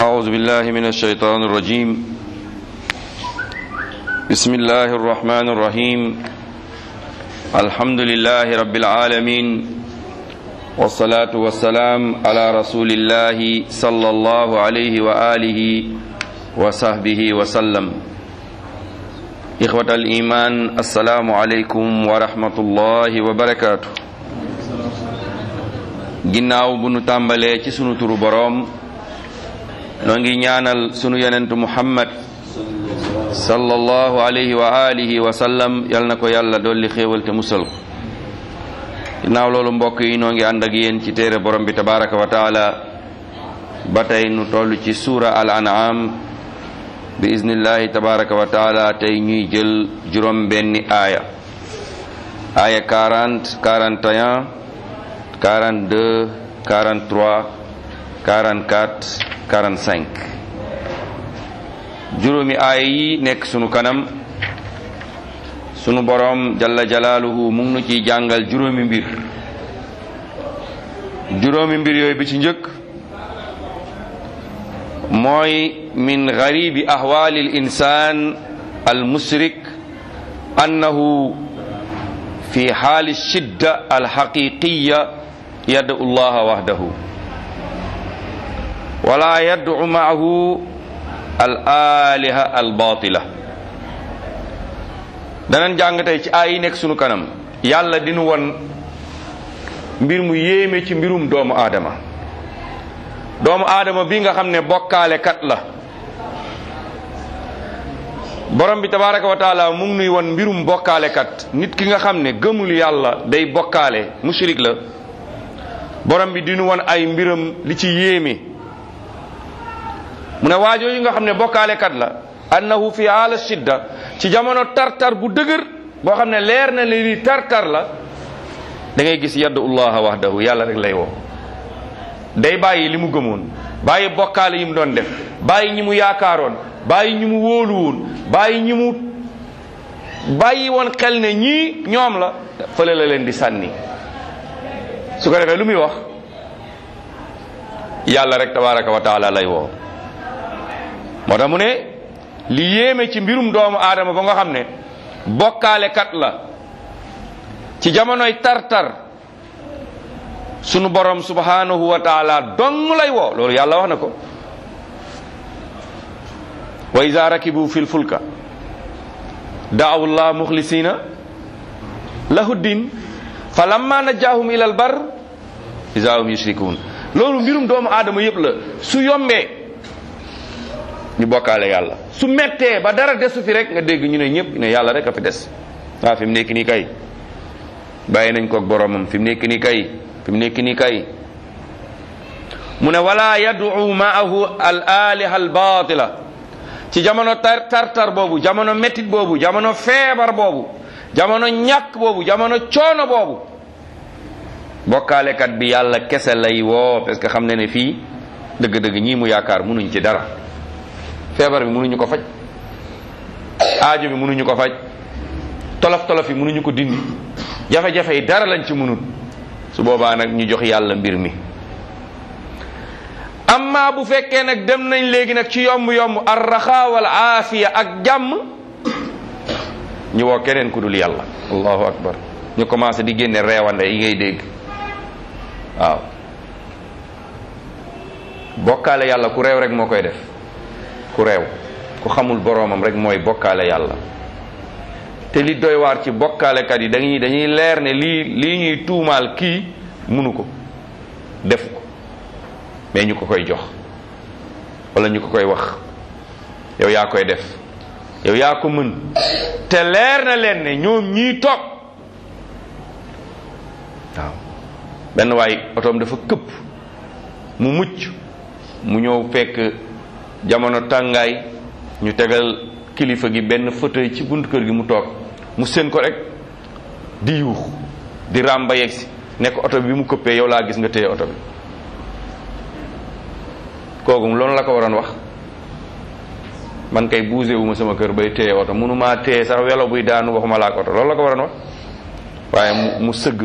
أعوذ بالله من الشيطان الرجيم بسم الله الرحمن الرحيم الحمد لله رب العالمين والصلاة والسلام على رسول الله صلى الله عليه وآله وصحبه وسلم إخوة الإيمان السلام عليكم ورحمة الله وبركاته ginnaaw bu nu tàmbalee ci sunu turu boroom noo ngi ñaanal sunu yonentu muhammad sallallahu alayhi wa alihi wa sallam yal na ko yàlla dolli xéewal te musal ko ginnaaw loolu mbokk yi noo ngi ànd ak yéen ci téere borom bi tabaraka wa taala ba tey nu toll ci suura al an'am bi iznillahi tabaraka wa taala tey ñuy jël juróom benni aaya aaya 40 41 42 43 44 45 juróomi aaya yi nekk sunu kanam sunu boroom jalla jalaaluhu mu ngi nu ciy jàngal juróomi mbir juróomi mbir yooyu bi ci njëkk mooy min garibi ahwaali l insaan al musrik annahu fi xaali shidda al xaqiqiya yad'u llaha wahdahu wala yad'u maahu al aliha al batila danañ jàng tey ci ay yi nekk sunu kanam yàlla dinu won mbir mu yéeme ci mbirum doomu aadama doomu aadama bi nga xam ne bokkaale kat la borom bi tabaraka wa taala mu ngi nuy won mbirum bokkaale kat nit ki nga xam ne gëmul yàlla day bokkaale mushrik la borom bi dinu won ay mbiram li ci yéeme mu ne waajoo yi nga xam ne bokkaale kat la annahu fi haala shidda ci jamono tartar bu dëgër boo xam ne leer na li li tartar la da ngay gis yaddu allaha wahdahu yàlla rek lay woo day bàyyi li mu gëmoon bàyyi bokkaale yi mu doon def bàyyi ñi mu yaakaaroon bàyyi ñi mu wóolu woon bàyyi ñi mu bàyyi woon xel ne ñii ñoom la fële la leen di sànni su ko defee lu muy wax yàlla rek tabaraka wa taala lay woo moo tax mu ne li yéeme ci mbirum doomu aadama ba nga xam ne bokkaale kat la ci jamonoy tartar sunu borom subhanahu wa taala dong lay woo loolu yàlla wax na ko wa iza rakibu fil fulka da'aw llah mukhlisina lahu din fa lamma najahum ila al bar iza hum yushrikun loolu mbirum doomu aadama yëpp la su yombee ñu bokkaale yàlla su mettee ba dara desu fi rek nga dégg ñu ne ñëpp ne yàlla rek a fi des waa fi mu nekk nii kay bàyyi nañ koog boromam fi mu nekk nii kay fi mu nekk nii kay mu ne wala yad'u ma'ahu al aliha al batila ci jamono tar tartar boobu jamono mettit boobu jamono feebar boobu jamono ñàkk boobu jamono coono boobu bokkaalekat bi yàlla kese lay woo parce que xam ne ne fii dëgg-dëgg ñii mu yaakaar munuñ ci dara feebar bi munuñu ko faj aajo bi munuñu ko faj tolof tolof yi munuñu ko dindi jafe-jafe yi dara lañ ci munut su boobaa nag ñu jox yàlla mbir mi amma bu fekkee nag dem nañ léegi nag ci yomb yomb arraxa wal aafiya ak jàmm ñu woo keneen ku dul yàlla allahu akbar ñu commencé di génne reewande yi ngay dégg waaw bokkaale yàlla ku réew rek moo koy def ku réew ku xamul boroomam rek mooy bokkaale yàlla te li doy waar ci bokkaalekat yi dañuy dañuy leer ne lii lii ñuy tuumaal kii munu ko defu ko mais ñu ko koy jox wala ñu ko koy wax yow yaa koy def yow yaa ko mën te leer na leen ne ñoom ñii toog waaw benn waay otoom dafa këpp mu mucc mu ñëw fekk jamono tàngaay ñu tegal kilifa gi benn fauteuil ci buntu kër gi mu toog mu seen ko rek di yuux di ràmba yegsi nekk oto bi mu këppee yow laa gis nga téye oto bi kooku loolu la ko waroon wax man kay bougé wu ma sama kër bay téye oto mënumaa téye sax welo buy daanu waxuma laa ak oto loolu la ko waroon wax waaye mu mu sëgg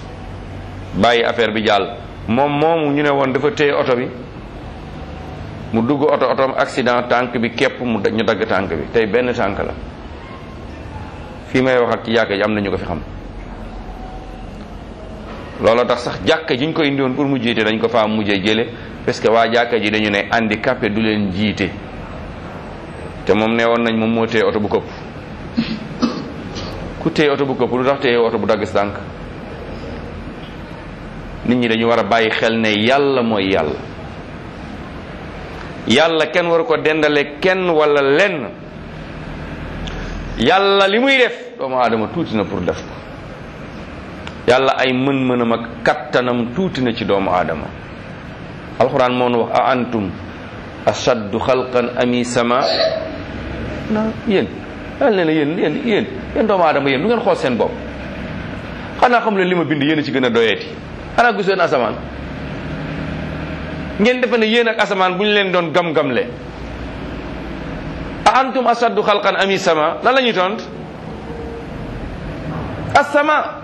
bàyyi affaire bi jàll moom moomu ñu ne woon dafa téye oto bi mu dugg oto otoom accident tànk bi képp mu ñu dagg tànk bi tey benn tànk la fii may wax ak ci jàkka ji am na ñu ko fi xam looloo tax sax jàkka ji ñu ko indiwoon pour mu jiite dañ ko faa mujjee jële parce que waa jàkka ji dañu ne handicapé du leen jiite te moom nee woon nañ moom moo téye oto bu këpp ku téye oto bu këpp lu tax téye oto bu dagg si tànk nit ñi dañu war a bàyyi xel ne yàlla mooy yàlla yàlla kenn waru ko dendale kenn wala lenn yàlla li muy def doomu aadama tuuti na pour def ko yàlla ay mën-mënam ak kattanam tuuti na ci doomu aadama alxuraan moo nu wax a antum ashaddu xalqan ami sama na yéen yàlla ne na yéen yéen yéen yéen doomu aadama yéen du ngeen xool seen bopp xanaa xam leen li ma bind yéen a ci gën a doyeeti xanaa giseen asamaan ngeen defe ne yéen ak asamaan bu ñu leen doon gam-gamle a antum ashaddu xalqan ami sama lan la ñuy tont asama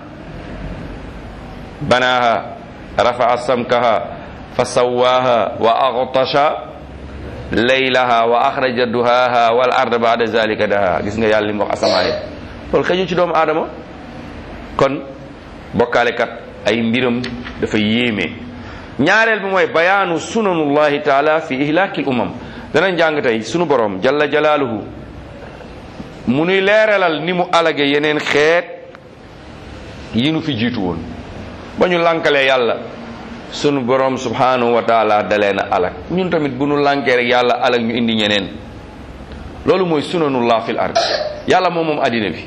banaha rafa'a samkaha fa sawwaha wa aghtasha laylaha wa akhraja duhaha wal arda ba'da zalika daha gis nga yàlla li mu wax asamaan yi loolu xëju ci doomu aadama kon bokkaalekat ay mbiram dafa yéeme ñaareel bi mooy bayaanu sunanullahi taala fi ihlaaki umam danañ jàng tey sunu borom jalla jalaaluhu mu nuy leeralal ni mu alage yeneen xeet yi nu fi jiitu woon ba ñu lànkalee yàlla sunu borom subhanahu wa taala dalee na alag ñun tamit bu nu lànkee rek yàlla alag ñu indi ñeneen loolu mooy sunanullah fil ard yàlla moom moom addina bi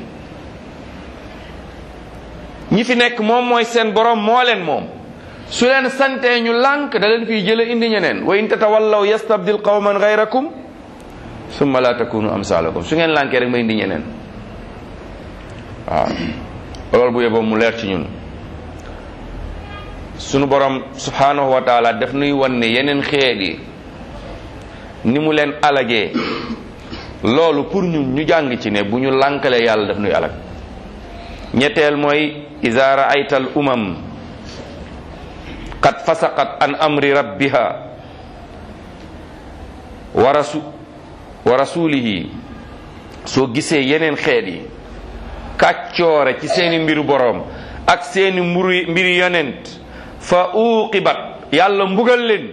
ñi fi nekk moom mooy seen borom moo leen moom su leen santee ñu lànk da leen fiy jële indi ñeneen wa in tatawallaw yastabdil qawman gayrakum summa la takunu amsalakum su ngeen lànkee rek ma indi ñeneen waaw loolu bu yeboo mu leer ci ñun sunu borom subhanahu wa taala daf nuy wan ne yeneen xeet yi ni mu leen alagee loolu pour ñun ñu jàng ci ne bu ñu lànkalee yàlla daf nuy alag ñetteel mooy iza raayta al umam qad fasaqat an amri rabbiha wa rasu wa rasulihi soo gisee yeneen xeet yi kàccoore ci seeni mbiru boroom ak seeni mburu mbiri yonent fa uqibat yàlla mbugal leen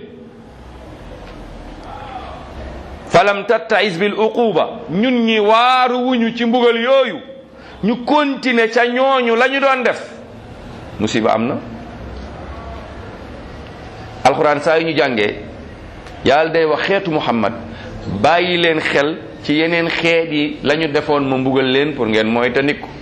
falam tattais bil uquba ñun ñi waaru wuñu ci mbugal yooyu ñu continuer ca ñooñu la ñu doon def musiba am na alxuraan saa yu ñu jàngee yàlla day wax xeetu muhammad bàyyi leen xel ci yeneen xeet yi la ñu defoon ma mbugal leen pour ngeen mooy te nikku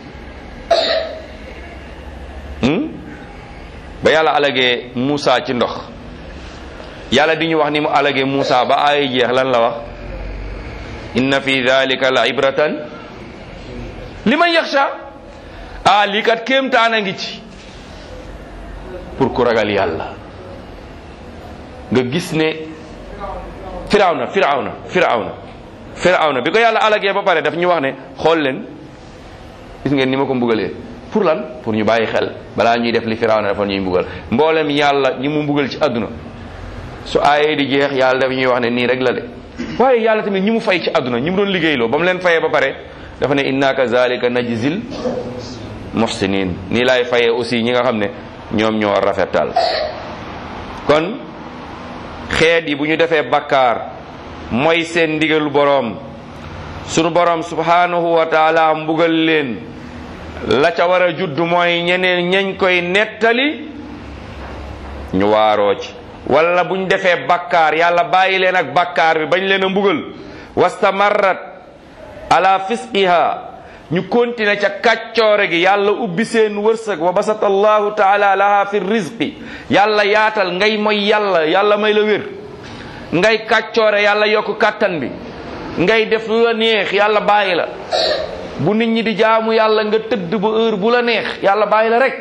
ba yàlla alagee Muusa ci ndox yàlla di ñu wax ni mu alagee Muusa ba ay jeex lan la wax inna fi dhalika la ibratan liman yaxsha ah lii kat kéemtaan a ngi ci pour ku ragal yàlla nga gis ne firawna firawna firawna firawna bi ko yàlla alagee ba pare daf ñu wax ne xool leen gis ngeen ni ma ko mbugalee pour lan pour ñu bàyyi xel balaa ñuy def li firawna dafa ñuy mbugal mboolem yàlla ñi mu mbugal ci àdduna su aayee di jeex yàlla dafa ñuy wax ne nii rek la de waaye yàlla tamit ñi mu fay ci àdduna ñi mu doon liggéeyloo ba mu leen fayee ba pare dafa ne inna kazalika najzil muhsinin nii laay fayee aussi ñi nga xam ne ñoom ñoo rafetal kon xeet yi bu ñu defee bakkaar mooy seen ndigalu boroom sunu boroom subhanahu wa taala mbugal leen la ca war a judd mooy ñeneen ñañ koy nettali ñu waaroo ci wala buñ defee bakkaar yàlla bàyyi leen ak bakkaar bi bañ leen a mbugal wastamarrat ala fisqiha ñu continuer ca kàccoore gi yàlla ubbi seen wërsëg wa basata allahu taala laha fi rizqi yàlla yaatal ngay mooy yàlla yàlla may la wér ngay kàccoore yàlla yokk kàttan bi ngay def lu la neex yàlla bàyyi la bu nit ñi di jaamu yàlla nga tëdd ba heure bu la neex yàlla bàyyi la rek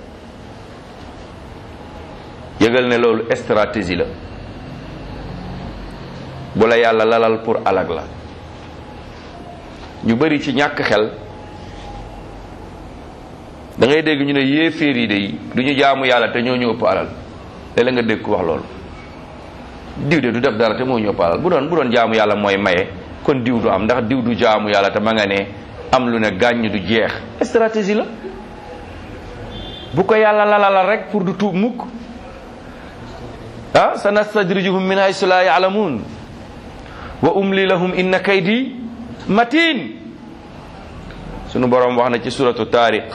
yëgal ne loolu stratégie la bu la yàlla lalal pour alag la ñu bari ci ñàkk xel da ngay dégg ñu ne yéeféer yi de du ñu jaamu yàlla te ñoo ñu ëpp alal léeg nga dégg ku wax loolu diw de du def dara te moo ñu ëpp alal bu doon bu doon jaamu yàlla mooy maye kon diw du am ndax diw du jaamu yàlla te ma nga ne am lu ne gàññ du jeex stratégie la bu ko yàlla lalala rek pour du tuub mukk ah sa nastadrijuhum min haysu la yaalamuun wa umli lahum inna kaydi matin sunu boroom wax na ci suratu taariq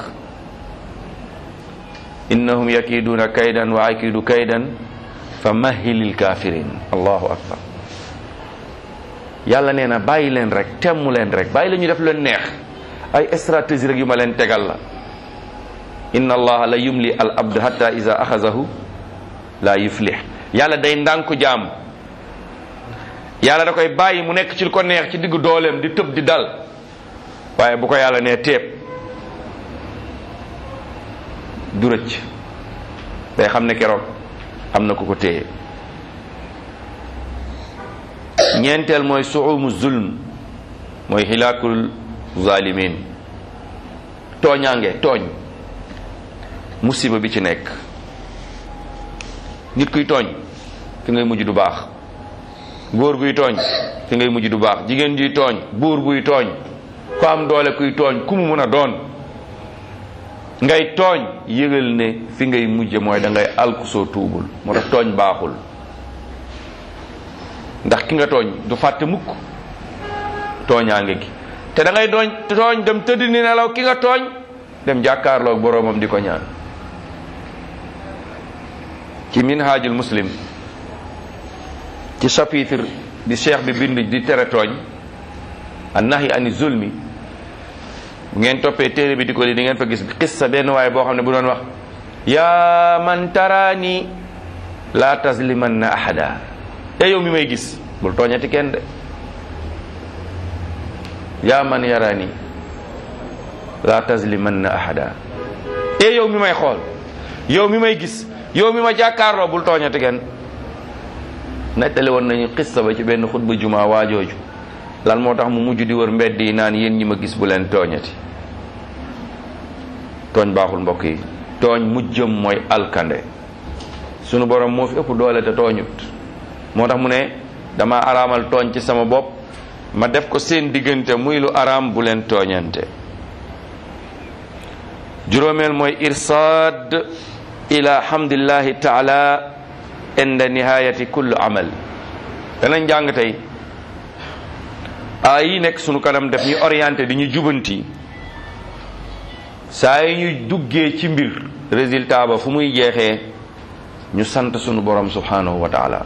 innahum yakiduuna kaydan wa akidu kaydan fa mahilil kafirin allahu akbar yàlla nee na bàyyi leen rek temmu leen rek bàyyi la ñu def leen neex ay stratégie rek yu ma leen tegal la inna allaha la yumli al abd hatta iza axazahu la yuflih yàlla day ndànku jaam yàlla da koy bàyyi mu nekk ci lu ko neex ci diggu dooleem di tëb di dal waaye bu ko yàlla nee teeb du rëcc day xam ne keroog am na ku ko téye ñeenteel mooy suumu zulm mooy xilaakul zalimin tooñaange tooñ musiba bi ci nekk nit kuy tooñ fi ngay mujj du baax góor guy tooñ fi ngay mujj du baax jigéen juy tooñ buur buy tooñ ko am doole kuy tooñ ku mu mën a doon ngay tooñ yëgal ne fi ngay mujj mooy da ngay alku soo tuubul moo tax tooñ baaxul ndax ki nga tooñ du fàtte mukk tooñaange gi te da ngay doon tooñ dem tëdd ni nelaw ki nga tooñ dem jàkkaarloog boroomam di ko ñaan ci minhajul muslim ci chapitre di cheikh bi bind di tere tooñ an nahi ani zulmi bu ngeen toppee téere bi di ko li di ngeen fa gis xissa benn waaye boo xam ne bu doon wax yaa man taraani laa taslimanna ahada te yow mi may gis bul tooñati kenn de yaa man yaraani laa taslimanna ahada e yow mi may xool yow mi may gis yow mi ma jàkkaarloo bul tooñati kenn nettali woon nañu xissa ba ci benn xutba juma waajooju lan moo tax mu mujj di wër mbedd yi naan yéen ñi ma gis bu leen tooñati tooñ baaxul mbokk yi tooñ mujjëm mooy alkande sunu borom moo fi ëpp doole te tooñut moo tax mu ne dama araamal tooñ ci sama bopp ma def ko seen diggante muy lu araam bu leen tooñante juróomeel mooy irsaad ila hamdillahi taala inda nihayati kulli amal danañ jàng tey ay yi nekk sunu kanam def ñu orienté di ñu jubanti saa yi ñu duggee ci mbir résultat ba fu muy jeexee ñu sant sunu borom subhanahu wa taala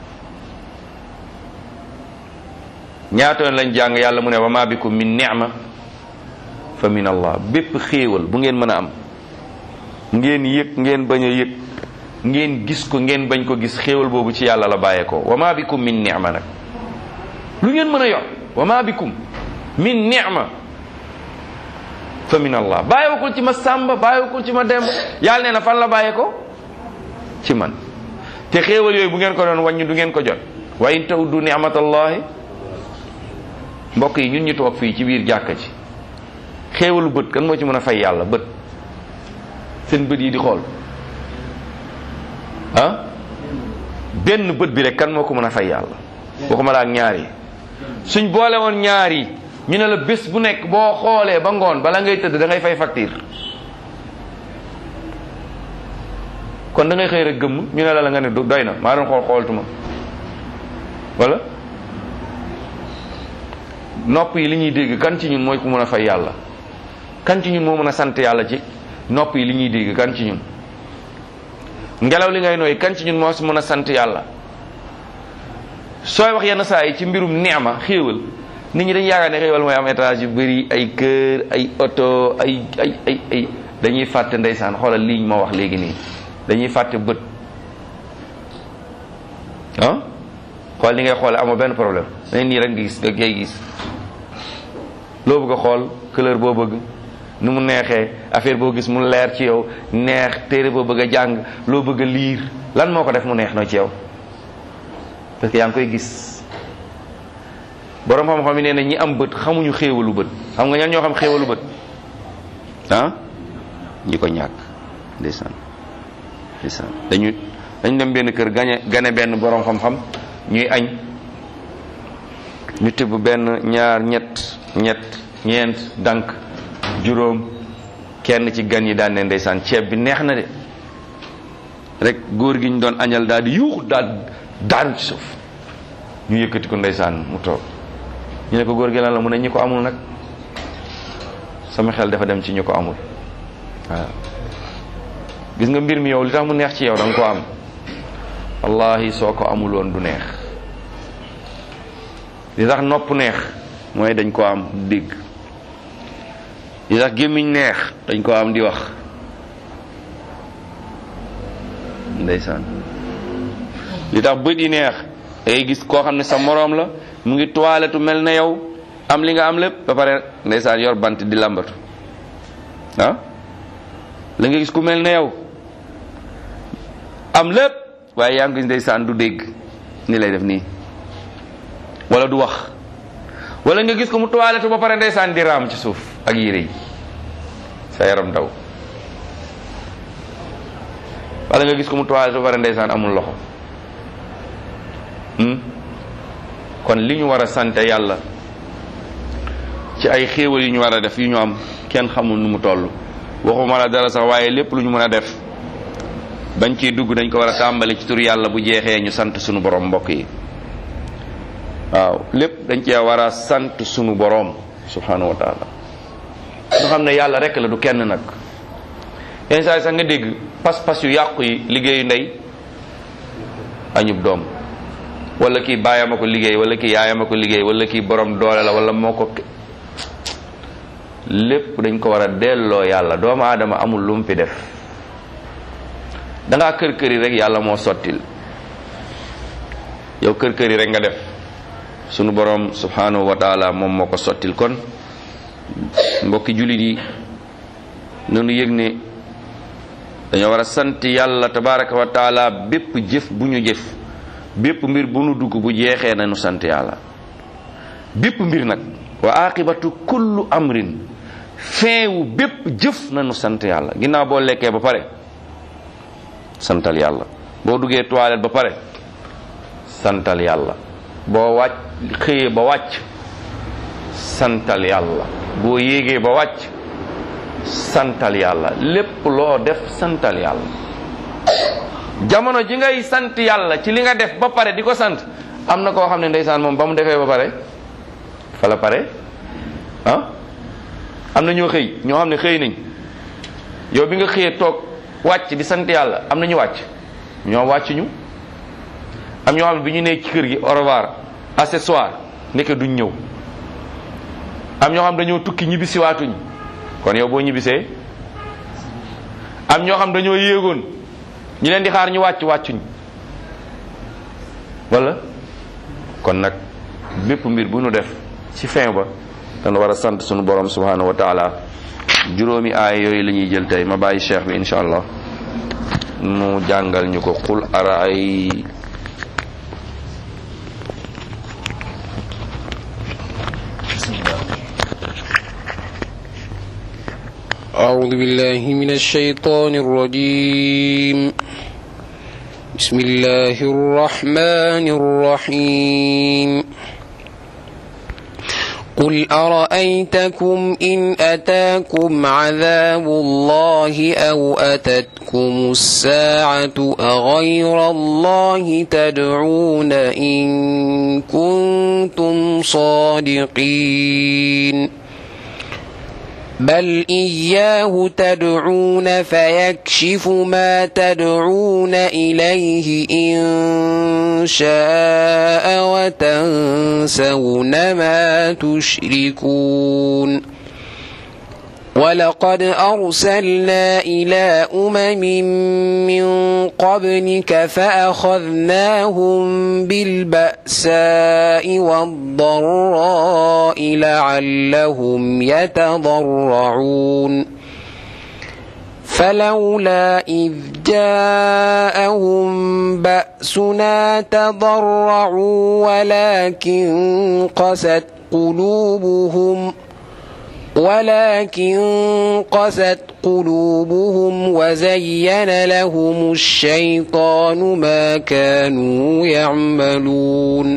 ñaata yoon lañ jàng yàlla mu ne wa ma bikum min ni'ma fa min allah bépp xéewal bu ngeen mën a am ngeen yëg ngeen bañ a yëg ngeen gis ko ngeen bañ ko gis xéewal boobu ci yàlla la bàyyee ko wa ma bikum min ni'ma nag lu ngeen mën a yor wa ma bikum min ni'ma fa min allah bàyyiwakul ci ma sàmba bàyyiwakul ci ma demb yàlla nee na fan la bàyyee ko ci man te xéewal yooyu bu ngeen ko doon wàññi du ngeen ko jot wa in tawdu ni'matallahi mbokk yi ñun ñu toog fii ci biir jàkka ci xéewalu bët kan moo ci mën a fay yàlla bët seen bët yi di xool ah benn bët bi rek kan moo ko mën a fay yàlla waxuma la ak ñaar yi suñ boole woon ñaar yi ñu ne la bés bu nekk boo xoolee ba ngoon bala ngay tëdd da ngay fay facture kon da ngay xëy rek gëmm ñu ne la la nga ne doy na maa doon xool xooltuma wala nopp yi li ñuy dégg kan ci ñun mooy ku mën a fay yàlla kan ci ñun moo mën a sant yàlla ci nopp yi li ñuy dégg kan ci ñun ngelaw li ngay nooy kan ci ñun moo si mën a sant yàlla sooy wax yenn saa yi ci mbirum neema xéewal nit ñi dañu yaakaar ne xéewal mooy am étage yu bëri ay kër ay oto ay ay ay ay dañuy fàtte ndeysaan xoolal lii ma wax léegi nii dañuy fàtte bët ah xool li ngay xoole amoo benn problème dañ nii rek nga gis nga ngay gis loo bëgg a xool couleur boo bëgg nu mu neexee affaire boo gis mu leer ci yow neex téere boo bëgg a jàng loo bëgg a liir lan moo ko def mu neex noo ci yow parce que yaa ngi koy gis borom xam-xam yi nee na ñi am bët xamuñu xéewalu bët xam nga ñan ñoo xam xéewalu bët ah ñi ko ñàkk ndeysaan ndeysaan dañu dañu dem benn kër gañe gane benn borom xam-xam ñuy añ ñu tibb benn ñaar ñett ñett ñeent dank juróom kenn ci gan yi daan ne ndeysaan ceeb bi neex na de rek góor gi ñu doon añal daal di yuuxu daal daanu ci suuf ñu yëkkati ko ndeysaan mu toog ñu ne ko góor gi lan la mu ne ñi ko amul nag sama xel dafa dem ci ñu ko amul waaw gis nga mbir mi yow li tax mu neex ci yow da nga ko am wallahi soo ko amul woon du neex li tax nopp neex mooy dañ ko am dégg li tax gémmiñ neex dañ ko am di wax ndeysaan li tax bët yi neex day gis koo xam ne sa moroom la mu ngi toilette mel na yow am li nga am lépp ba pare ndeysaan yor bant di lambatu ah la nga gis ku mel na yow am lépp waaye yaa ngi gis ndeysaan du dégg ni lay def nii wala du wax wala nga gis ko mu toilette ba pare ndeysaan di raam ci suuf ak yére yi sa yaram daw wala nga gis ko mu toilette ba pare ndeysaan amul loxo kon li ñu war a sant yàlla ci ay xéewal yu ñu war a def yu ñu am kenn xamul nu mu toll waxuma la dara sax waaye lépp lu ñu mën a def bañ ciy dugg dañ ko war a tàmbali ci tur yàlla bu jeexee ñu sant sunu borom mbokk yi waaw lépp dañ cee war a sant sunu borom subhanahu wa taala nga xam ne yàlla rek la du kenn nag yenn saa yi sax nga dégg pas-pas yu yàqu yi liggéeyu ndey añub doom wala kii baayam a ko liggéey wala kii yaayam a ko liggéey wala kii borom doole la wala moo ko lépp dañ ko war a delloo yàlla doomu aadama amul lu mu fi def dangaa kër kër yi rek yàlla moo sottil yow kër kër yi rek nga def sunu borom subhanahu wa taala moom moo ko sottil kon mbokki jullit yi nanu yëg ne dañoo war a sant yàlla tabaraka wa taala bépp jëf bu ñu jëf bépp mbir bu nu dugg bu jeexee nañu sant yàlla bépp mbir nag wa aqibatu kullu amrin feewu bépp jëf nañu sant yàlla ginnaaw boo lekkee ba pare santal yàlla boo duggee toilette ba pare santal yàlla boo wàcc xëyee ba wàcc santal yàlla boo yéegee ba wàcc santal yàlla lépp loo def santal yàlla jamono ji ngay sant yàlla ci li nga def ba pare di ko sant am na koo xam ne ndeysaan moom ba mu defee ba pare fa la pare ah am na ñoo xëy ñoo xam ne xëy nañ yow bi nga xëyee toog wàcc di sant yàlla am na ñu wàcc ñoo wàcc ñu am ñoo xam ne bi ñu nekk ci kër gi au revoir accessoire nekk duñ ñëw am ñoo xam dañoo tukki ñibbisi waatuñ kon yow boo ñibbisee am ñoo xam dañoo yéegoon ñi leen di xaar ñu wàcc wàccuñ wala kon nag bépp mbir bu nu def ci fin ba dana war a sant sunu borom subhanahu wa taala juróomi aaya yooyu la ñuy jël tey ma bàyyi cheikh bi insha allah mu jàngal ñu ko qul araay أعوذ بالله من الشيطان الرجيم بسم الله الرحمن الرحيم قل أرأيتكم إن أتاكم عذاب الله أو أتتكم الساعة أغير الله تدعون إن كنتم صادقين بل إياه تدعون فيكشف ما تدعون إليه إن شاء وتنسون ما تشركون ولقد أرسلنا إلى أمم من قبلك فأخذناهم بالبأساء والضراء لعلهم يتضرعون فلولا إذ جاءهم بأسنا تضرعوا ولكن قست قلوبهم ولكن قست قلوبهم وزين لهم الشيطان ما كانوا يعملون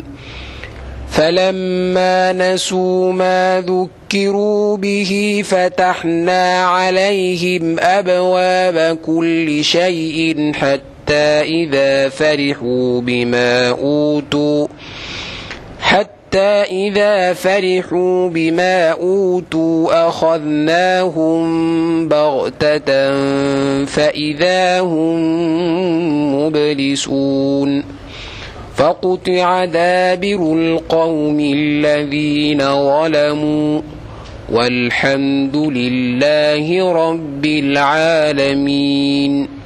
فلما نسوا ما ذكروا به فتحنا عليهم أبواب كل شيء حتى إذا فرحوا بما أوتوا حتى إذا فرحوا بما أوتوا أخذناهم بغتة فإذا هم مبلسون فقطع دابر القوم الذين ظلموا والحمد لله رب العالمين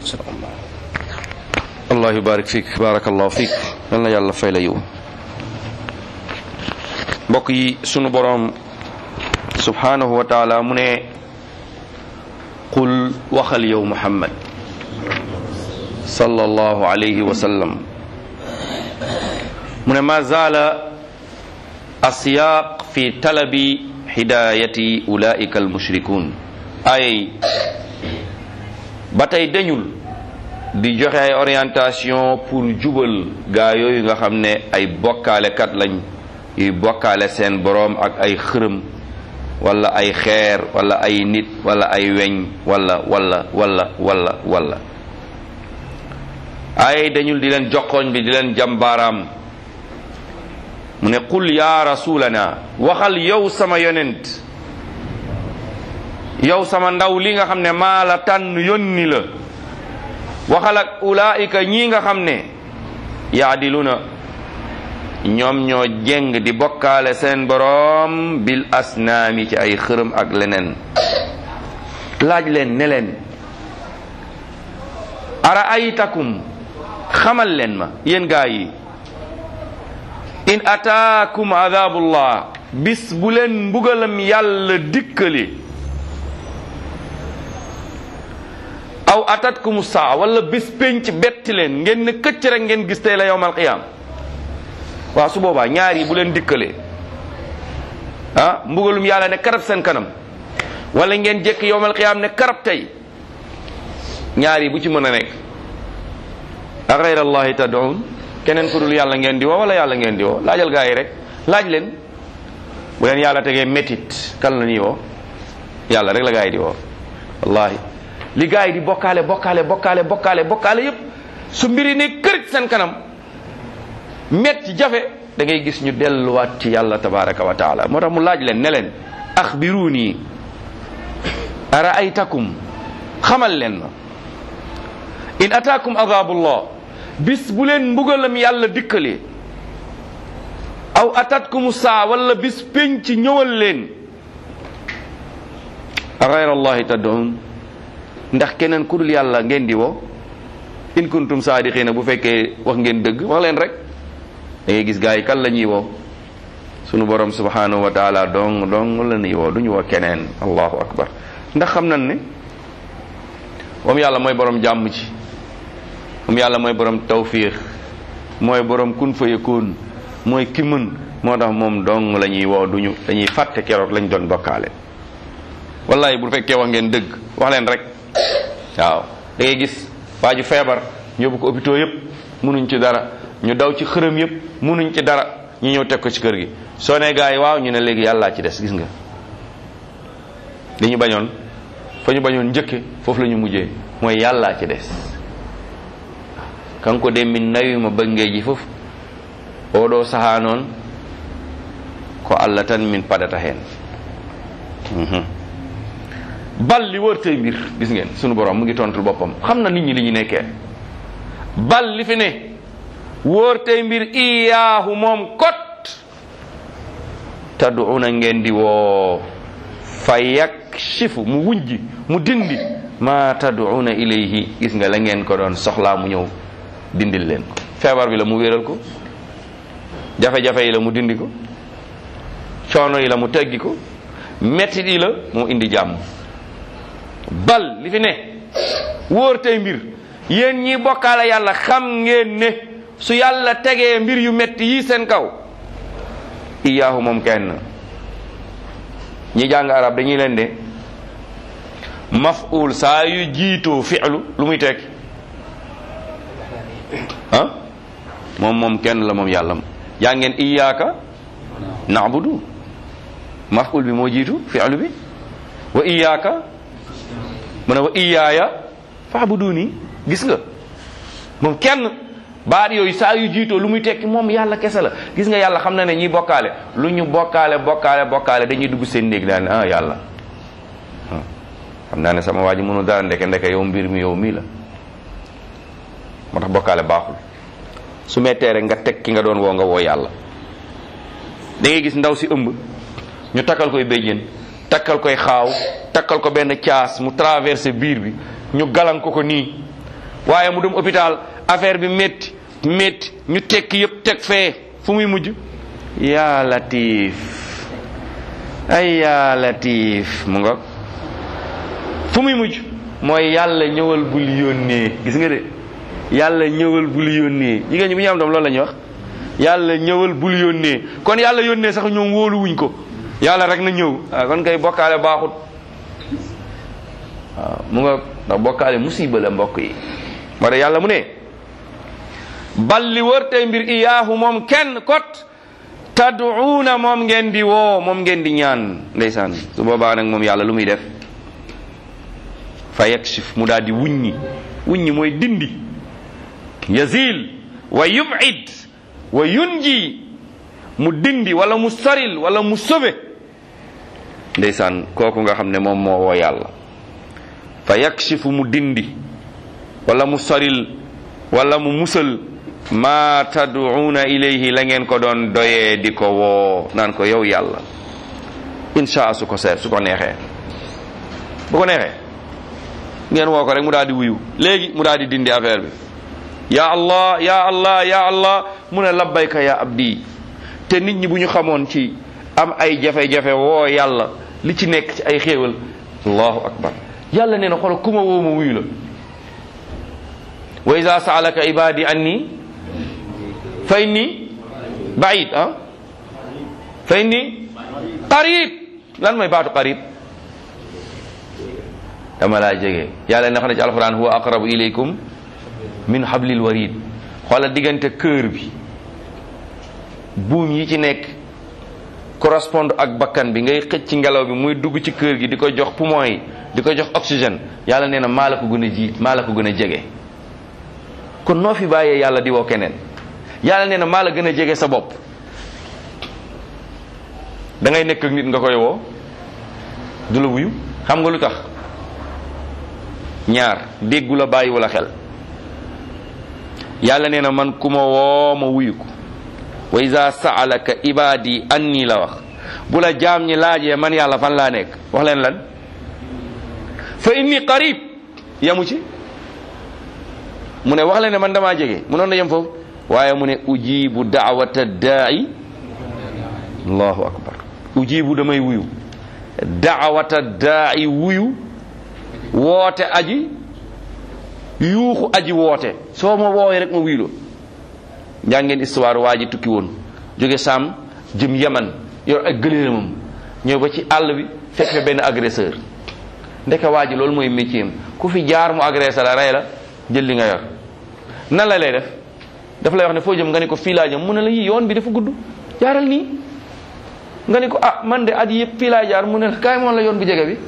allah yubarik fiik barakallahu fiik yal na yàlla fay la yiw mbokk yi sunu boroom subhanahu wa taala mu ne qul waxal yow muhammad sallallahu alayhi wa sallam mu ne ma zaala asiyaq fi talabi hidayati ulaika almushrikun ay ba tey dañul di joxe ay orientation pour jubal gaa yooyu nga xam ne ay bokkaalekat lañ yuy bokkaale seen boroom ak ay xërëm wala ay xeer wala ay nit wala ay weñ wala wala wala wala wala ay dañul di leen joxoñ bi di leen jàmbaaraam mu ne qul ya rasulana waxal yow sama yonent yow sama ndaw li nga xam ne maa la tànn yónni la waxal ak ulaika ñii nga xam ne yaadiluna ñoom ñoo jeng di bokkaale seen boroom bil asnaami ci ay xërëm ak leneen laaj leen ne leen ara aytakum xamal leen ma yéen gaa yi in ataakum adabullah bis bu leen mbugalam yàlla dikkali aw atatkum saa wala bis penc betti leen ngeen ne këcc rek ngeen gis tey la yowmal qiyaam waaw su boobaa ñaar yi bu leen dikkalee ah mbugalum yàlla ne karab seen kanam wala ngeen jekk yowmal qiyaam ne karab tey ñaar yi bu ci mën a nekk a gayra allahi tad'un keneen ku dul yàlla ngeen di woo wala yàlla ngeen di woo laajal gaa yi rek laaj leen bu leen yàlla tegee métit kan la ñuy woo yàlla rek la gaa yi di woo wallahi li gaa yi di bokkaale bokkaale bokkaale bokkaale bokkaale yépp su mbiri ne kër seen kanam metti jafe da ngay gis ñu delluwaat ci yàlla tabaraka wa taala moo tax mu laaj leen ne leen axbiruuni ara aytakum xamal leen ma in ataakum adabullah bis bu leen mbugalam yàlla dikkalee aw atatkum saa wala bis penc ñëwal leen a gayra allahi tad'un ndax keneen ku dul yàlla ngeen di woo in kuntum saadiqina bu fekkee wax ngeen dëgg wax leen rek da ngay gis gaa yi kan la ñuy woo sunu borom subhanahu wa taala dong dong la ñuy woo du ñu woo keneen allahu akbar ndax xam nañ ne moom yàlla mooy borom jàmm ci moom yàlla mooy borom tawfiix mooy borom kun fa yakun mooy ki mën moo tax moom dong la ñuy woo duñu dañuy fàtte keroog lañ doon bokkaale wallahi bu fekkee wax ngeen dëgg wax leen rek waaw da ngay gis waa ju feebar ñu yóbbu ko hôpitaux yëpp munuñ ci dara ñu daw ci xërëm yëpp munuñ ci dara ñu ñëw teg ko ci kër gi soo ne gaa yi waaw ñu ne léegi yàllaa ci des gis nga li ñu bañoon fa ñu bañoon njëkke foofu la ñu mujjee mooy yàllaa ci des kanko de min nawima bangeji fof oɗo saha noon ko allah tan min paɗata hen bal li wërtey mbir gis ngeen sunu borom mu ngi tontul boppam xam na nit ñi li ñu nekkee bal li fi ne wërtey mbir iyaahu moom kot tad'una ngeen di woo fa yakshifu mu wujji mu dindi ma tad'una ilayhi gis nga la ngeen ko doon soxlaa mu ñëw dindil leen ko feebar bi la mu wéral ko jafe-jafe yi la mu dindi ko coono yi la mu teggi ko mettit yi la mu indi jàmm bal li fi ne wóor tey mbir yéen ñi bokkaale yàlla xam ngeen ne su yàlla tegee mbir yu metti yi seen kaw iyaahu moom kenn ñi jàng arab dañuy leen de maf'ul saa yu jiitoo fi'lu lu muy tekki ah moom moom kenn la moom yàlla yaa ngeen iyyaka na'budu maf'ul bi moo jiitu fi'lu bi wa iyyaka mu ne wa iyyaaya fa'buduni gis nga moom kenn baat yooyu saa yu jiitoo lu muy tekki moom yàlla kese la gis nga yàlla xam na ne ñi bokkaale lu ñu bokkaale bokkaale bokkaale dañuy dugg seen néeg daal ne ah yàlla xam naa ne sama waa ji mënu dara ndeke ndeke yow mbir mi yow mii la moo tax bokkaale baaxul su mettee rek nga teg ki nga doon woo nga woo yàlla da ngay gis ndaw si ëmb ñu takkal koy béjjén takkal koy xaaw takkal ko benn caas mu traversé biir bi ñu galan ko ko nii waaye mu dem hôpital affaire bi métti métti ñu tekki yëpp teg fee fu muy mujj yaa latif ay yaa latif mu nga fu muy mujj mooy yàlla ñëwal bul yónnee gis nga de yàlla ñëwal bul yónnee jigéen ñi bu ñu am doom loolu la ñuy wax yàlla ñëwal bul yónnee kon yàlla yónnee sax ñoom wóolu wuñ ko yàlla rek na ñëw waaw kon kay bokkaale baaxut waaw mu nga ndax bokkaale musiba la mbokk yi moo tax yàlla mu ne bal li wër tey mbir iyaahu moom kenn kot tad'uuna moom ngeen di woo moom ngeen di ñaan ndeysaan su boobaa nag moom yàlla lu muy def fa yakshif mu daal di wuññi wuññi mooy dindi yazil wa yub'id wa yunji mu dindi wala mu soril wala mu sobe ndeysaan kooku nga xam ne moom moo woo yàlla fa yakshifu mu dindi wala mu soril wala mu musal ma tad'una ilayhi la ngeen ko doon doyee di ko woo naan ko yow yàlla insha su ko seet su ko neexee bu ko neexee ngeen woo ko rek mu daal di wuyu léegi mu daal di dindi affaire bi ya allah ya allah ya allah mu ne labbayka ya abdi te nit ñi bu ñu xamoon ci am ay jafe-jafe woo yàlla li ci nekk ci ay xéewal allahu akbar yàlla nee na xool ku ma woo ma wuyu la wa ida saalaka ibadi anni fa inni baid ah fa inni qarib lan mooy baatu qarib dama laa jege yàlla ne xam ne ci alquran huwa aqrabu ilaykum min hablil warid xoola diggante kër bi buum yi ci nekk correspond ak bakkan bi ngay xëcc ci ngelaw bi muy dugg ci kër gi di ko jox poumon yi di ko jox oxygène yàlla nee na maa la ko gën a jiit maa la ko gën a jege kon noo fi bàyyee yàlla di woo keneen yàlla nee na maa la gën a jege sa bopp da ngay nekk ak nit nga koy woo du la wuyu xam nga lu tax ñaar déggu la bàyyi wala xel yàlla nee na man ku ma woo ma wuyu ko wa iza saalaka ibadi anni la wax bu la jaam ñi laajee man yàlla fan laa nekk wax leen lan fa inni qarib yamu ci mu ne wax leen ne man damaa jege mu noon na yem foofu waaye mu ne ujibu daawata daai allahu akbar ujibu damay wuyu daawata daai wuyu woote aji yuuxu aji woote soo ma woowee rek ma wuyuloo njàngeen histoire waa ji tukki woon jóge Saam jëm Yaman yor ak gëléemam ñëw ba ci àll bi fekk fa benn agresseur ndeke waa ji loolu mooy métier am ku fi jaar mu agressé la rey la jël li nga yor nan la lay def daf lay wax ne foo jëm nga ne ko fii laa jëm mu ne la yi yoon bi dafa gudd jaaral nii nga ne ko ah man de at yëpp fii laa jaar mu ne la kaay moon la yoon bu jege bi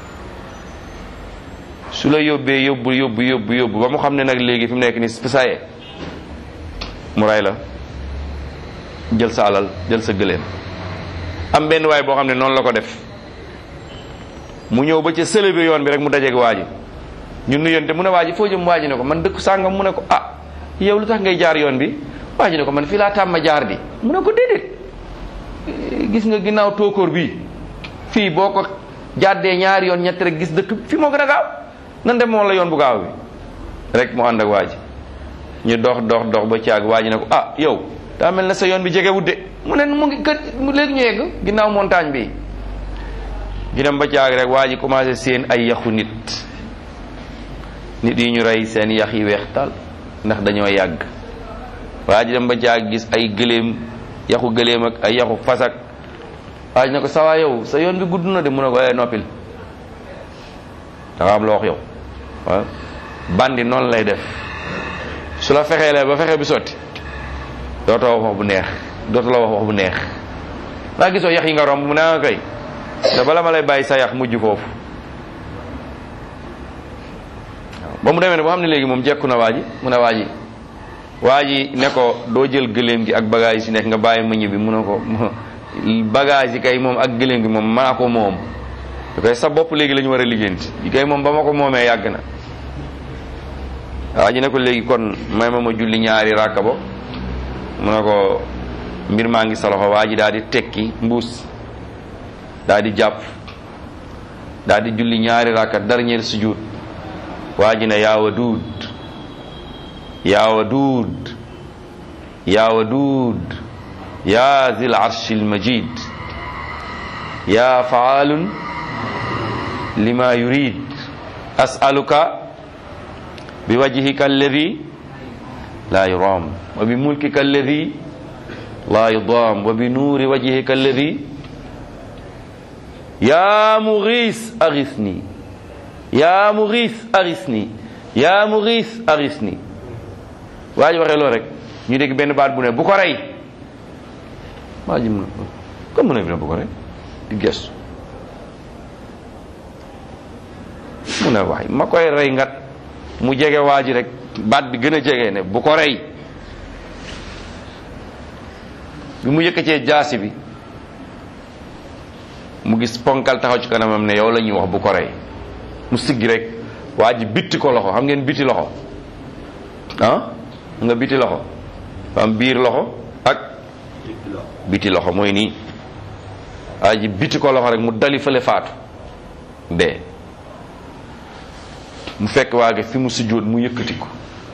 su la yóbbee yóbbu yóbbu yóbbu yóbbu ba mu xam ne nag léegi fi mu nekk nii saye mu ray la jël sa alal jël sa gëléem am benn waay boo xam ne noonu la ko def mu ñëw ba ca sëlëbe yoon bi rek mu dajeeg waa ji ñu nuyonte mu ne waa ji foo jëm waa ji ne ko man dëkk sàngam mu ne ko ah yow lu tax ngay jaar yoon bi waa ji ne ko man fii laa tàmma jaar di mu ne ko déedéet gis nga ginnaaw tóokóor bi fii boo ko jàddee ñaari yoon ñett rek gis dëkk fi moo gën a gaaw nan dem moom la yoon bu gaaw bi rek mu ànd ak waa ji ñu dox dox dox ba caag waa ji ne ko ah yow daa mel ne sa yoon bi jege wudde mu ne mu ngi kët léegi ñu yegg ginnaaw montagne bi ñu dem ba caag rek waa ji commencé seen ay yaxu nit nit yi ñu rey seen yax yi weex tal ndax dañoo yàgg waa ji dem ba caag gis ay gëléem yaxu gëléem ak ay yaxu fasak waa ji ne ko sawaa yow sa yoon bi gudd na de mu ne ko eh noppil da nga am loo wax yow waaw bandi noonu lay def su la fexeelee ba fexe bi sotti dootoo wax wax bu neex dootoo la wax wax bu neex daa gisoo yax yi nga romb mu ne nga kay te bala ma lay bàyyi sa yax mujj foofu ba mu demee ne boo xam ne léegi moom jekku na waa ji mu ne waa ji waa ji ne ko doo jël gëléem gi ak bagage yi si nekk nga bàyyi ma ñibbi mu ne ko bagage yi kay moom ak gëléem gi moom maa ko moom da koy sa bopp léegi la ñu war a liggéenti yi kay moom ba ma ko moomee yàgg na waa ji ne ko léegi kon may ma ma julli ñaari ràkka bo mu ne ko mbir maa ngi sa loxo waa ji daal di tekki mbuus daal di jàpp daal di julli ñaari ràkka dernier sujud waa ji ne yaa waduud yaa waduud yaa waduud yaa zil arshil majid yaa faalun lima yurid as'aluka bi wajhika alladi la yuram wa bi mulkika alladi la yudam wa bi nuuri wajhika alladi ya mughis aghithni ya mughis aghithni ya mughis aghithni waa ji waxee loolu rek ñu dégg benn baat bu ne bu ko rey waa ji mu ne comme mu ne bi ne bu ko rey di gestu mu ne waay ma koy rey ngat mu jege waa ji rek baat bi gën a jege ne bu ko rey bi mu yëkkatee jaasi bi mu gis ponkal taxaw ci kanamam ne yow la ñuy wax bu ko rey mu siggi rek waa ji bitti ko loxo xam ngeen bitti loxo ah nga biti loxo am biir loxo ak biti loxo mooy nii waa ji biti ko loxo rek mu dali fële faatu dee mu fekk waa gi fi mu sujjóot mu yëkkati ko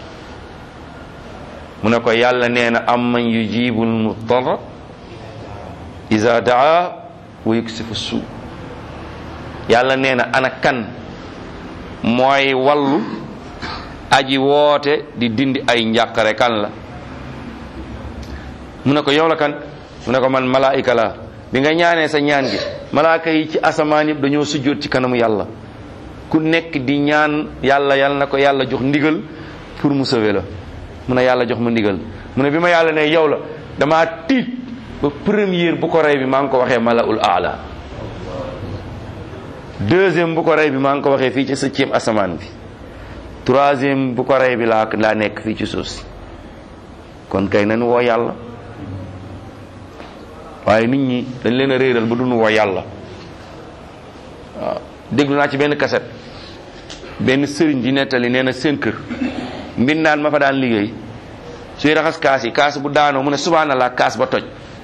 mu ne ko yàlla nee na am man yujibul muttarra iza daa wa yuksifu suu yàlla nee na ana kan mooy wallu aji woote di dindi ay njàqare kan la mu ne ko yow la kan mu ne ko man malaayika la bi nga ñaanee sa ñaan gi malaaka yi ci asamaan yëpp dañoo sujjóot ci kanamu yàlla ku nekk di ñaan yàlla yàlla na ko yàlla jox ndigal pour mu sauver la mu ne yàlla jox ma ndigal mu ne bi ma yàlla ne yow la damaa tiit ba première bu ko rey bi maa ngi ko waxee malaul aala deuxième bu ko rey bi maa ngi ko waxee fii ci septième asamaan bi troisième bu ko rey bi laa laa nekk fii ci suuf si kon kay nañu woo yàlla waaye nit ñi dañ leen a réeral ba duñu woo yàlla waaw déglu naa ci benn kaset benn sëriñ di nettali nee na seen kër mbindaan ma fa daan liggéey suy raxas kaas yi kaas bu daanoo mu ne subhanallah kaas ba toj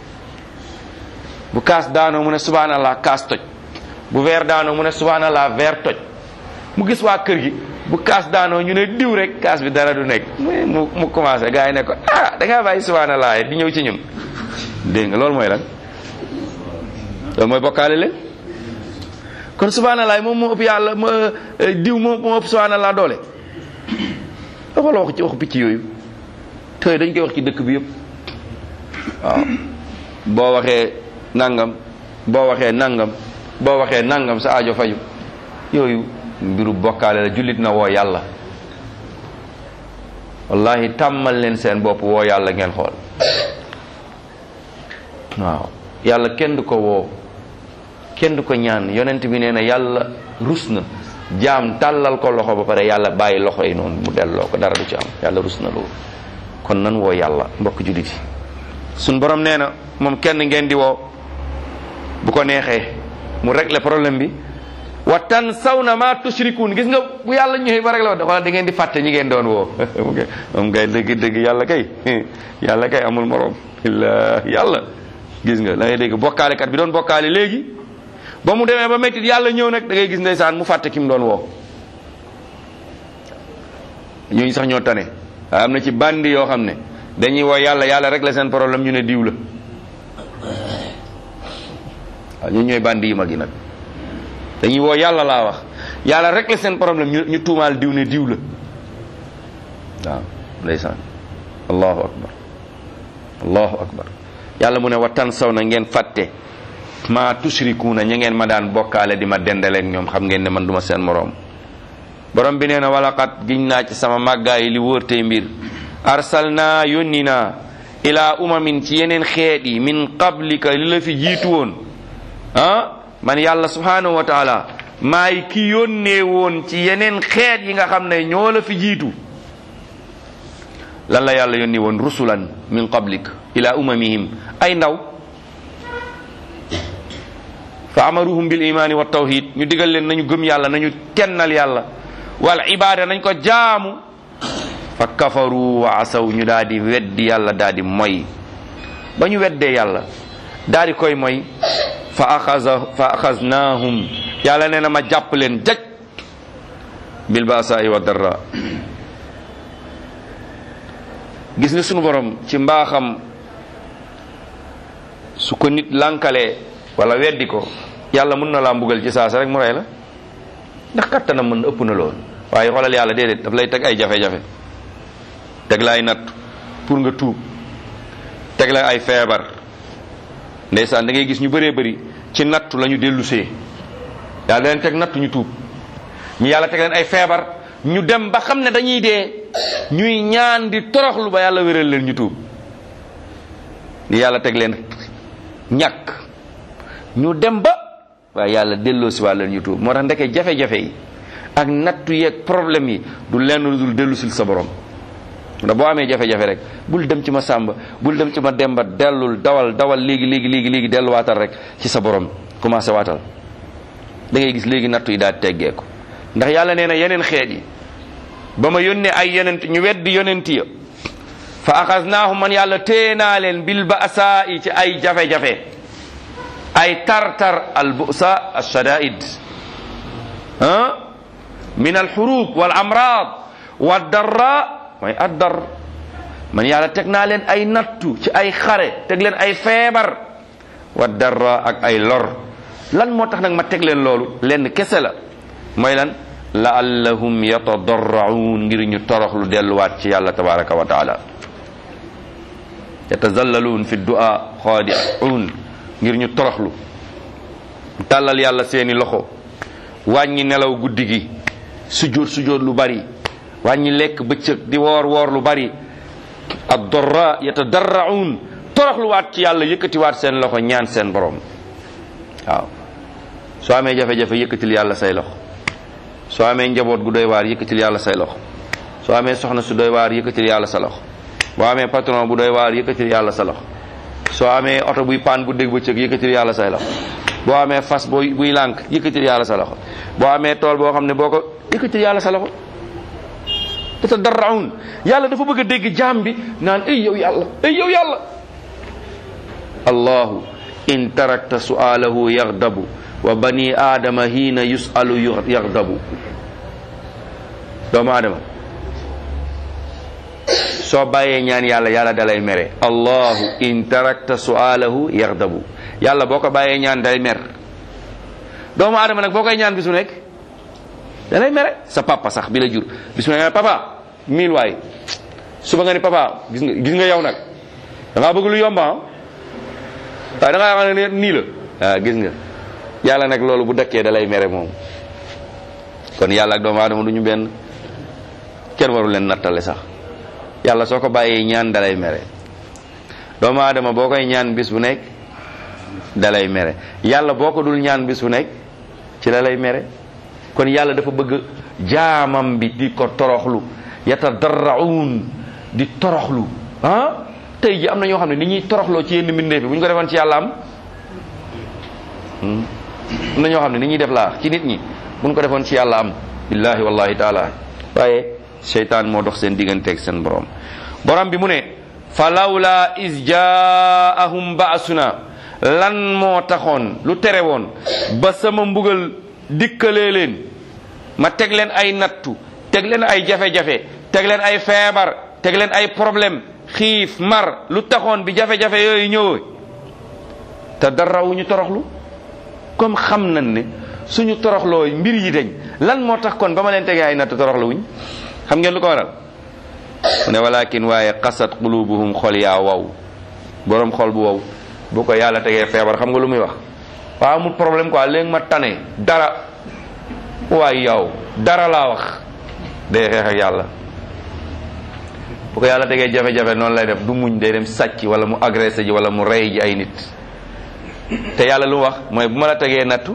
bu kaas daanoo mu ne subhanallah kaas toj bu verre daanoo mu ne subhanallah verre toj mu gis waa kër gi bu kaas daanoo ñu ne diw rek kaas bi dara du nekk mu mu commencé gars yi ne ko ah da ngaa bàyyi subhanallah di ñëw ci ñun dégg nga loolu mooy lan loolu mooy bokkaale leen kon subhanallah moom moo ëpp yàlla ma diw moo moo ëpp subhanallah doole dafa la wax ci waxu picc yooyu te dañ koy wax ci dëkk bi yëpp waaw boo waxee nangam boo waxee nangam boo waxee nangam sa aajo faju yooyu mbiru bokkaale la jullit na woo yàlla wallahi tàmmal leen seen bopp woo yàlla ngeen xool waaw yàlla kenn du ko woo kenn du ko ñaan yonent bi nee na yàlla rus na jaam tàllal ko loxo ba pare yàlla bàyyi loxo yi noonu mu delloo ko dara du ci am yàlla rus na loolu kon nan woo yàlla mbokk jullit yi suñ borom nee na moom kenn ngeen di woo bu ko neexee mu régler problème bi wa tansawna ma tushrikun gis nga bu yàlla ñëwee ba régler wa xoolal da ngeen di fàtte ñi ngeen doon woo moom kay dëgg dëgg yàlla kay yàlla kay amul morom illa yàlla gis nga da ngay dégg bokkaalekat bi doon bokkaale léegi ba mu demee ba mettit yàlla ñëw nag da ngay gis ndeysaan mu fàtte ki mu doon woo ñooñu sax ñoo tane waaye am na ci bandi yoo xam ne dañuy woo yàlla yàlla rek la seen problème ñu ne diw la waaw ñooñu ñooy bandi yu mag yi nag dañuy woo yàlla laa wax yàlla rek la seen problème ñu ñu tuumaal diw ne diw la waaw ndeysaan allahu akbar allahu akbar yàlla mu ne wa tan saw na ngeen fàtte ma tushrikuuna ña ngeen ma daan bokkaale di ma dendaleeg ñoom xam ngeen ne man duma seen moroom borom bi nee na walaqat giñ naa ci sama màggaay li wóor tey mbir arsalna yónni naa ila umamin ci yeneen xeet yi min qablika li la fi jiitu woon ah man yàlla subhanahu wa taala maay ki yónnee woon ci yeneen xeet yi nga xam ne ñoo la fi jiitu lan la yàlla yónni woon rusulan min qablik ila umamihim ay ndaw fa amaruhum bil imani wa tawhid ñu digal leen nañu gëm yàlla nañu kennal yàlla wal ibada nañ ko jaamu fa kafaru wa asaw ñu daal di weddi yàlla daal di moy ba ñu weddee yàlla daal di koy moy fa axaza fa axaznahum yàlla nee na ma jàpp leen jaj bil baasaai wa darra gis nga sunu borom ci mbaaxam su ko nit lànkalee wala weddi ko yàlla mën na laa mbugal ci saasa rek mu rey la ndax kattanam mën ëpp na lool waaye xoolal yàlla déedéet daf lay teg ay jafe-jafe teg la ay natt pour nga tuub teg la ay feebar ndeysaan da ngay gis ñu bëree bëri ci nattu la ñu dellusee yàlla leen teg nattu ñu tuub ñu yàlla teg leen ay feebar ñu dem ba xam ne dañuy dee ñuy ñaan di toroxlu ba yàlla wéral leen ñu tuub li yàlla teg leen ñàkk ñu dem ba waaye yàlla delloo si waa leen ñu tuub moo tax ndeke jafe-jafe yi ak nattu yeeg problème yi du lenn lu dul dellu sil sa borom ndax boo amee jafe-jafe rek bul dem ci ma sàmba bul dem ci ma demba dellul dawal dawal léegi léegi léegi léegi delluwaatal rek ci sa borom commencé waatal da ngay gis léegi nattu yi daal teggeeku ndax yàlla nee na yeneen xeet yi ba ma yónnee ay yonent ñu weddi yonent ya fa axasnaahum man yàlla téye naa leen bil ba'sa yi ci ay jafe-jafe ay tartar al bu'sa ashadaid ah min al xurub wal amrad wa darra mooy addar man yàlla teg naa leen ay nattu ci ay xare teg leen ay feebar wa darra ak ay lor lan moo tax nag ma teg leen loolu lenn kese la mooy lan laallahum yatadarraun ngir ñu toroxlu delluwaat ci yàlla tabaraka wa taala yatazallaluun fi du'a xaadi'un ngir ñu toroxlu tàllal yàlla seeni loxo wàññi nelaw guddi gi sujjóot sujjóot lu bari wàññi lekk bëccëg di woor woor lu bari ad dorra yatadarraun toroxluwaat ci yàlla yëkkatiwaat seen loxo ñaan seen borom waaw soo amee jafe-jafe yëkkatil yàlla say loxo soo amee njaboot gu doy waar yëkkatil yàlla say loxo soo amee soxna su doy waar yëkkatil yàlla sa loxo boo amee patron bu doy waar yëkkatil yàlla sa loxo soo amee oto buy paan bu dégg bëccëg yëkkatil yàlla say loxo boo amee fas booy buy lànk yëkkatil yàlla sa loxo boo amee tool boo xam ne boo ko yëkkatil yàlla sa loxo yatadarraun yàlla dafa bëgg a dégg jaam bi naan ay yow yàlla ay yow yàlla allahu in tarakta su'alahu yaghdabu wa bani aadama hiina yusalu yaghdabu doomu aadama soo bàyyee ñaan yàlla yàlla dalay mere allahu in tarakta su'alahu yaghdabu yàlla boo ko bàyyee ñaan day mer doomu aadama nag boo koy ñaan bisu nekk dalay mere sa papa sax bi la jur bisu nekk papa mil waay suba nga ni papa gis nga gis nga yow nag da ngaa bëgg lu yomba waaye da ngaa xam ne nii la waaw gis nga yàlla nag loolu bu dëkkee da lay mere moom kon yàlla ak doomu aadama du ñu benn kenn waru leen nattale sax yàlla soo ko bàyyee ñaan dalay mere doomu aadama boo koy ñaan bis bu nekk dalay mere yàlla boo ko dul ñaan bis bu nekk ci la lay mere kon yàlla dafa bëgg jaamam bi di ko toroxlu yatadarraun di toroxlu ah tey ji am na ñoo xam ne ni ñuy toroxloo ci yenn mbindeef bi bu ñu ko defoon ci yàlla am am na ñoo xam ne ni ñuy def laa ci nit ñi bu ñu ko defoon ci yàlla am billahi wallahi taala waaye seytaan moo dox seen digganteeg seen borom borom bi mu ne fa lawla is jaahum baasuna lan moo taxoon lu tere woon ba sama mbugal dikkalee leen ma teg leen ay nattu teg leen ay jafe-jafe teg leen ay feebar teg leen ay problème xiif mar lu taxoon bi jafe-jafe yooyu ñëwee te dara wu ñu toroxlu comme xam nañ ne suñu toroxloo mbir yi dañ lan moo tax kon ba ma leen tegee ay natt toroxlu wuñ xam ngeen lu ko waral mu ne walakin waaye qasat qulubuhum xol yaa wow boroom xol bu wow bu ko yàlla tegee feebar xam nga lu muy wax waaw amul problème quoi léegi ma tane dara waaye yow dara laa wax day xeex ak yàlla bu ko yàlla tegee jafe-jafe noonu lay def du muñ day dem sàcc wala mu agressé ji wala mu rey ji ay nit te yàlla lu mu wax mooy bu ma la tegee nattu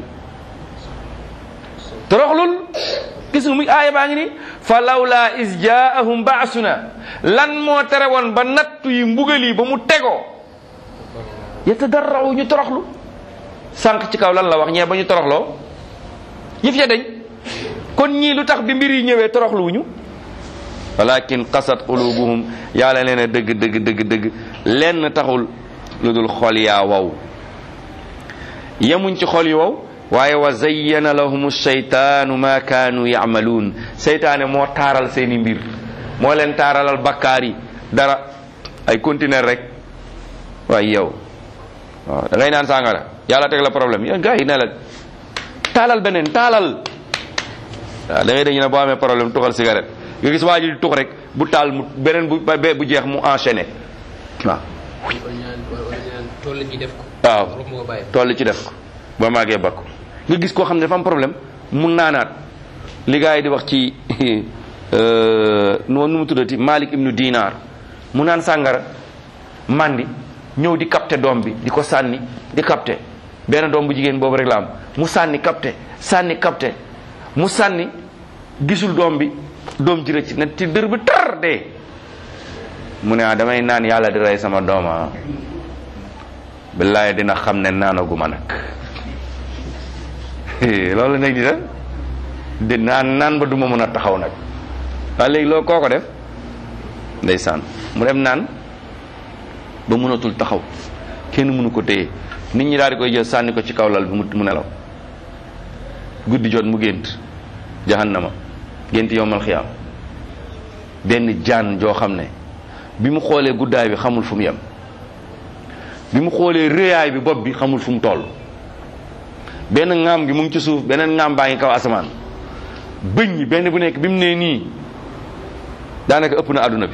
toroxlul gis nga muy aaya baa ngi ni fa lawla is jaahum baasuna lan moo tere woon ba nattu yi mbugal yi ba mu tegoo yatadarraw ñu toroxlu sànq ci kaw lan la wax ñee ba ñu toroxloo yëf ya dañ kon ñii lu tax bi mbir yi ñëwee toroxluwuñu walakin qasat qulubuhum yàlla nee na dëgg dëgg dëgg dëgg lenn taxul lu dul xol yaa wow yemuñ ci xol yi wow waaye wa zayyana lahum shaytaanu ma kaanu yamaluun seytaane moo taaral seeni mbir moo leen taaralal bakkaar yi dara ay conteneur rek waaye yow waaw da ngay naan sàngara yàlla teg la problème yow gars yi ne la taalal beneen taalal waaw da ngay dañu ne boo amee problème tuxal cigarette nga gis waa ji di tux rek bu taal mu beneen bu ba bu jeex mu enchaîné waaw toll ci def ko. waaw toll ci def ko ba màggee bakku nga gis koo xam ne dafa am problème mu naanaat li gars yi di wax ci noonu nu mu tuddati Malik ibnu Dinar mu naan sàngara mandi ñëw di capté doom bi di ko sànni di capté benn doom bu jigéen boobu rek la am mu sànni capté sànni capté mu sànni gisul doom bi doom ji rëcc ne ci dër bi tar dee mu ne ah damay naan yàlla di rey sama dooma billaay dina xam ne naanaguma nag loolu nag di da di naan naan ba duma mën a taxaw nag waaye léegi loolu koo ko def ndeysaan mu dem naan ba mënatul taxaw kenn mënu ko téye nit ñi daal di koy jël sànni ko ci kaw lal bi mu nelaw guddi jot mu gént jahannama gént yowmal xiyaam benn jaan joo xam ne bi mu xoolee guddaay bi xamul fu mu yem bi mu xoolee réyaay bi bopp bi xamul fu mu toll benn ŋaam gi mu ngi ci suuf beneen ŋaam baa ngi kaw asamaan bëñ yi benn bu nekk bi mu nee nii daanaka ëpp na àdduna bi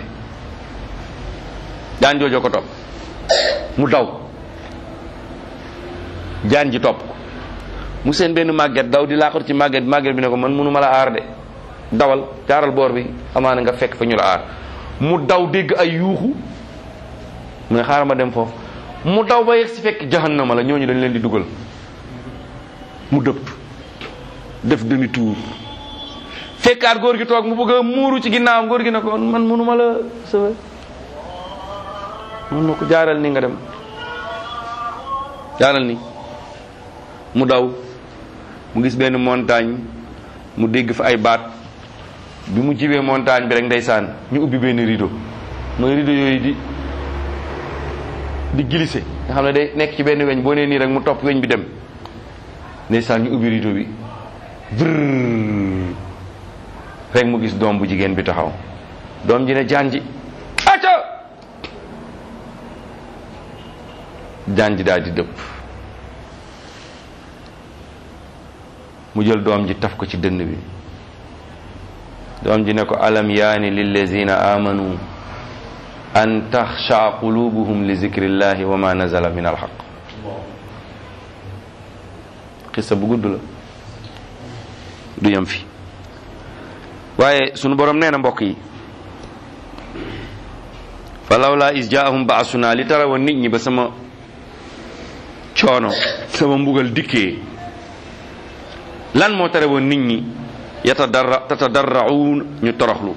jaan joojoo ko topp mu daw jaan ji topp ko mu seen benn màgget daw di laaxatu ci màgget màgget bi ne ko man mënu ma la aar de dawal jaaral boor bi amaana nga fekk fa ñu la aar mu daw dégg ay yuuxu mu ne xaaral ma dem foofu mu daw ba yegg si fekk jahannama la ñooñu dañ leen di dugal mu dëpp def demi tour fekkaat góor gi toog mu bëgg a muuru ci ginnaawam góor gi ne ko man mënuma la sauver mun na ko jaaral ni nga dem jaaral ni mu daw mu gis benn montagne mu dégg fa ay baat bi mu jibee montagne bi rek ndeysaan ñu ubbi benn rideau mooy rideau yooyu di di glissé nga xam ne day nekk ci benn weñ boo nee nii rek mu topp weñ bi dem ndeysaan ñu ubbi rideau bi vrrr rek mu gis doom bu jigéen bi taxaw doom ji ne jaan ji acca jaan ji daal di dëpp mu jël doom ji taf ko ci dënn bi doom ji ne ko alam yaani lillazina amanu an taxsha qulubuhum li zikrillahi wa ma nazala min alxaq xissa bu gudd la du yem fi waaye sunu borom nee na mbokk yi fa lawla is jaahum baasuna li tara woon nit ñi ba sama coono sama mbugal dikkee lan moo tere woon nit ñi yatadarra tatadarraun ñu toroxlu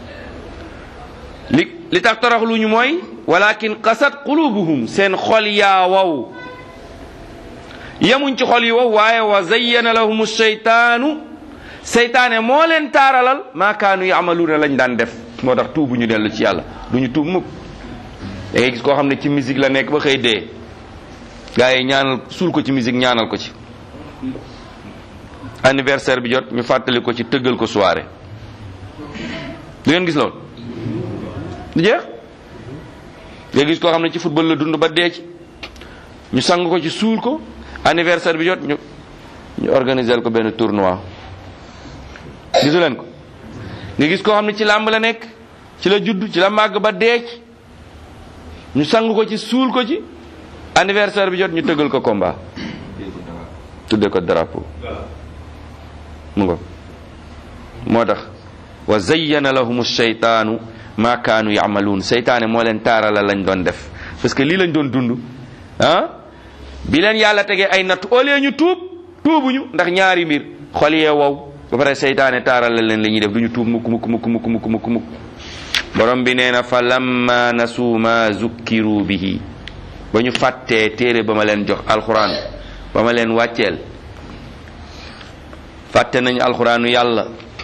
li li tax toroxlu ñu mooy walakin qasat qulubuhum seen xol yaa wow yemuñ ci xol yi wow waaye wa zayyana lahum seytaanu seytaane moo leen taaralal maa kaanu yamaluuna lañ daan def moo tax tuubu ñu dellu ci yàlla du ñu tuub mukk da ngay gis koo xam ne ci musique la nekk ba xëy dee gars yi ñaanal suul ko ci musique ñaanal ko ci anniversaire bi jot ñu fàttali ko ci tëggal ko soirée du ngeen gis loolu du jeex nga gis koo xam ne ci football la dund ba dee ci ñu sang ko ci suul ko anniversaire bi jot ñu ñu organiser ko benn tournoi gisu leen ko nga gis koo xam ne ci làmb la nekk ci la judd ci la màgg ba dee ci ñu sang ko ci suul ko ci anniversaire bi jot ñu tëggal ko combat tudde ko drapeau mu ngo moo tax wa zayyana lahum sheytaanu ma kaanu yamaluun seytaane moo leen taarala lañ doon def parce que lii lañ doon dund ah bi leen yàlla tegee ay natt au lieu ñu tuub tuubuñu ndax ñaari mbir xol yee wow ba pare seytaane taarala leen li ñuy def du ñu tuub mukk mukk mukk mukk mukk mukk mukk borom bi nee na fa lamma nasuu ma zukkiru bihi ba ñu fàttee téere ba ma leen jox alxuraan ba ma leen wàcceel fàtte nañ alxuraanu yàlla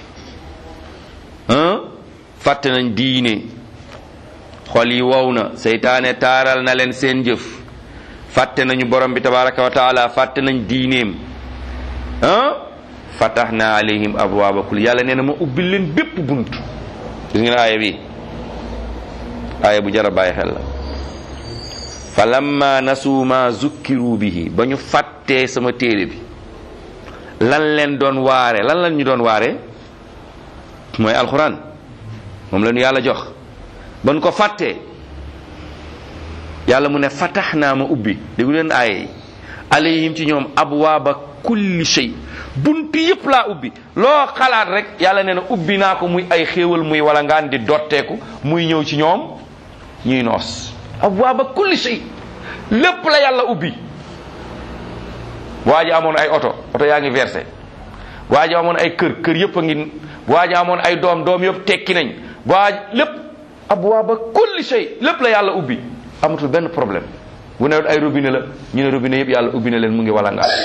ah fàtte nañ diine xol yi wow na seytaane taaral na leen seen jëf fàtte nañu borom bi tabaraka wa taala fàtte nañ diineem ah fataxna alayhim abwaaba kul yàlla nee na ma ubbil leen bépp bunt gis ngeen aaya bi aaya bu jar a bàyyi xel la fa lamma nasuu ma zukkiru bihi ba ñu fàttee sama téere bi lan leen doon waare lan lan ñu doon waare mooy alxuraan moom la ñu yàlla jox ba ñu ko fàttee yàlla mu ne fatax naa ma ubbi déggu leen aaya yi alayhim ci ñoom abwaaba kulli shay buntu yëpp laa ubbi loo xalaat rek yàlla nee na ubbi naa ko muy ay xéewal muy wala ngaan di dotteeku muy ñëw ci ñoom ñuy noos abwaaba kulli shay lépp la yàlla ubbi waa ji amoon ay oto oto yaa ngi versé waa ji amoon ay kër kër yëpp a ngi waa ji amoon ay doom doom yëpp tekki nañ waa lépp abwaaba kulli shay lépp la yàlla ubbi amatul benn problème bu ne ay robinet la ñu ne robinet yëpp yàlla ubbi na leen mu ngi wala ngaan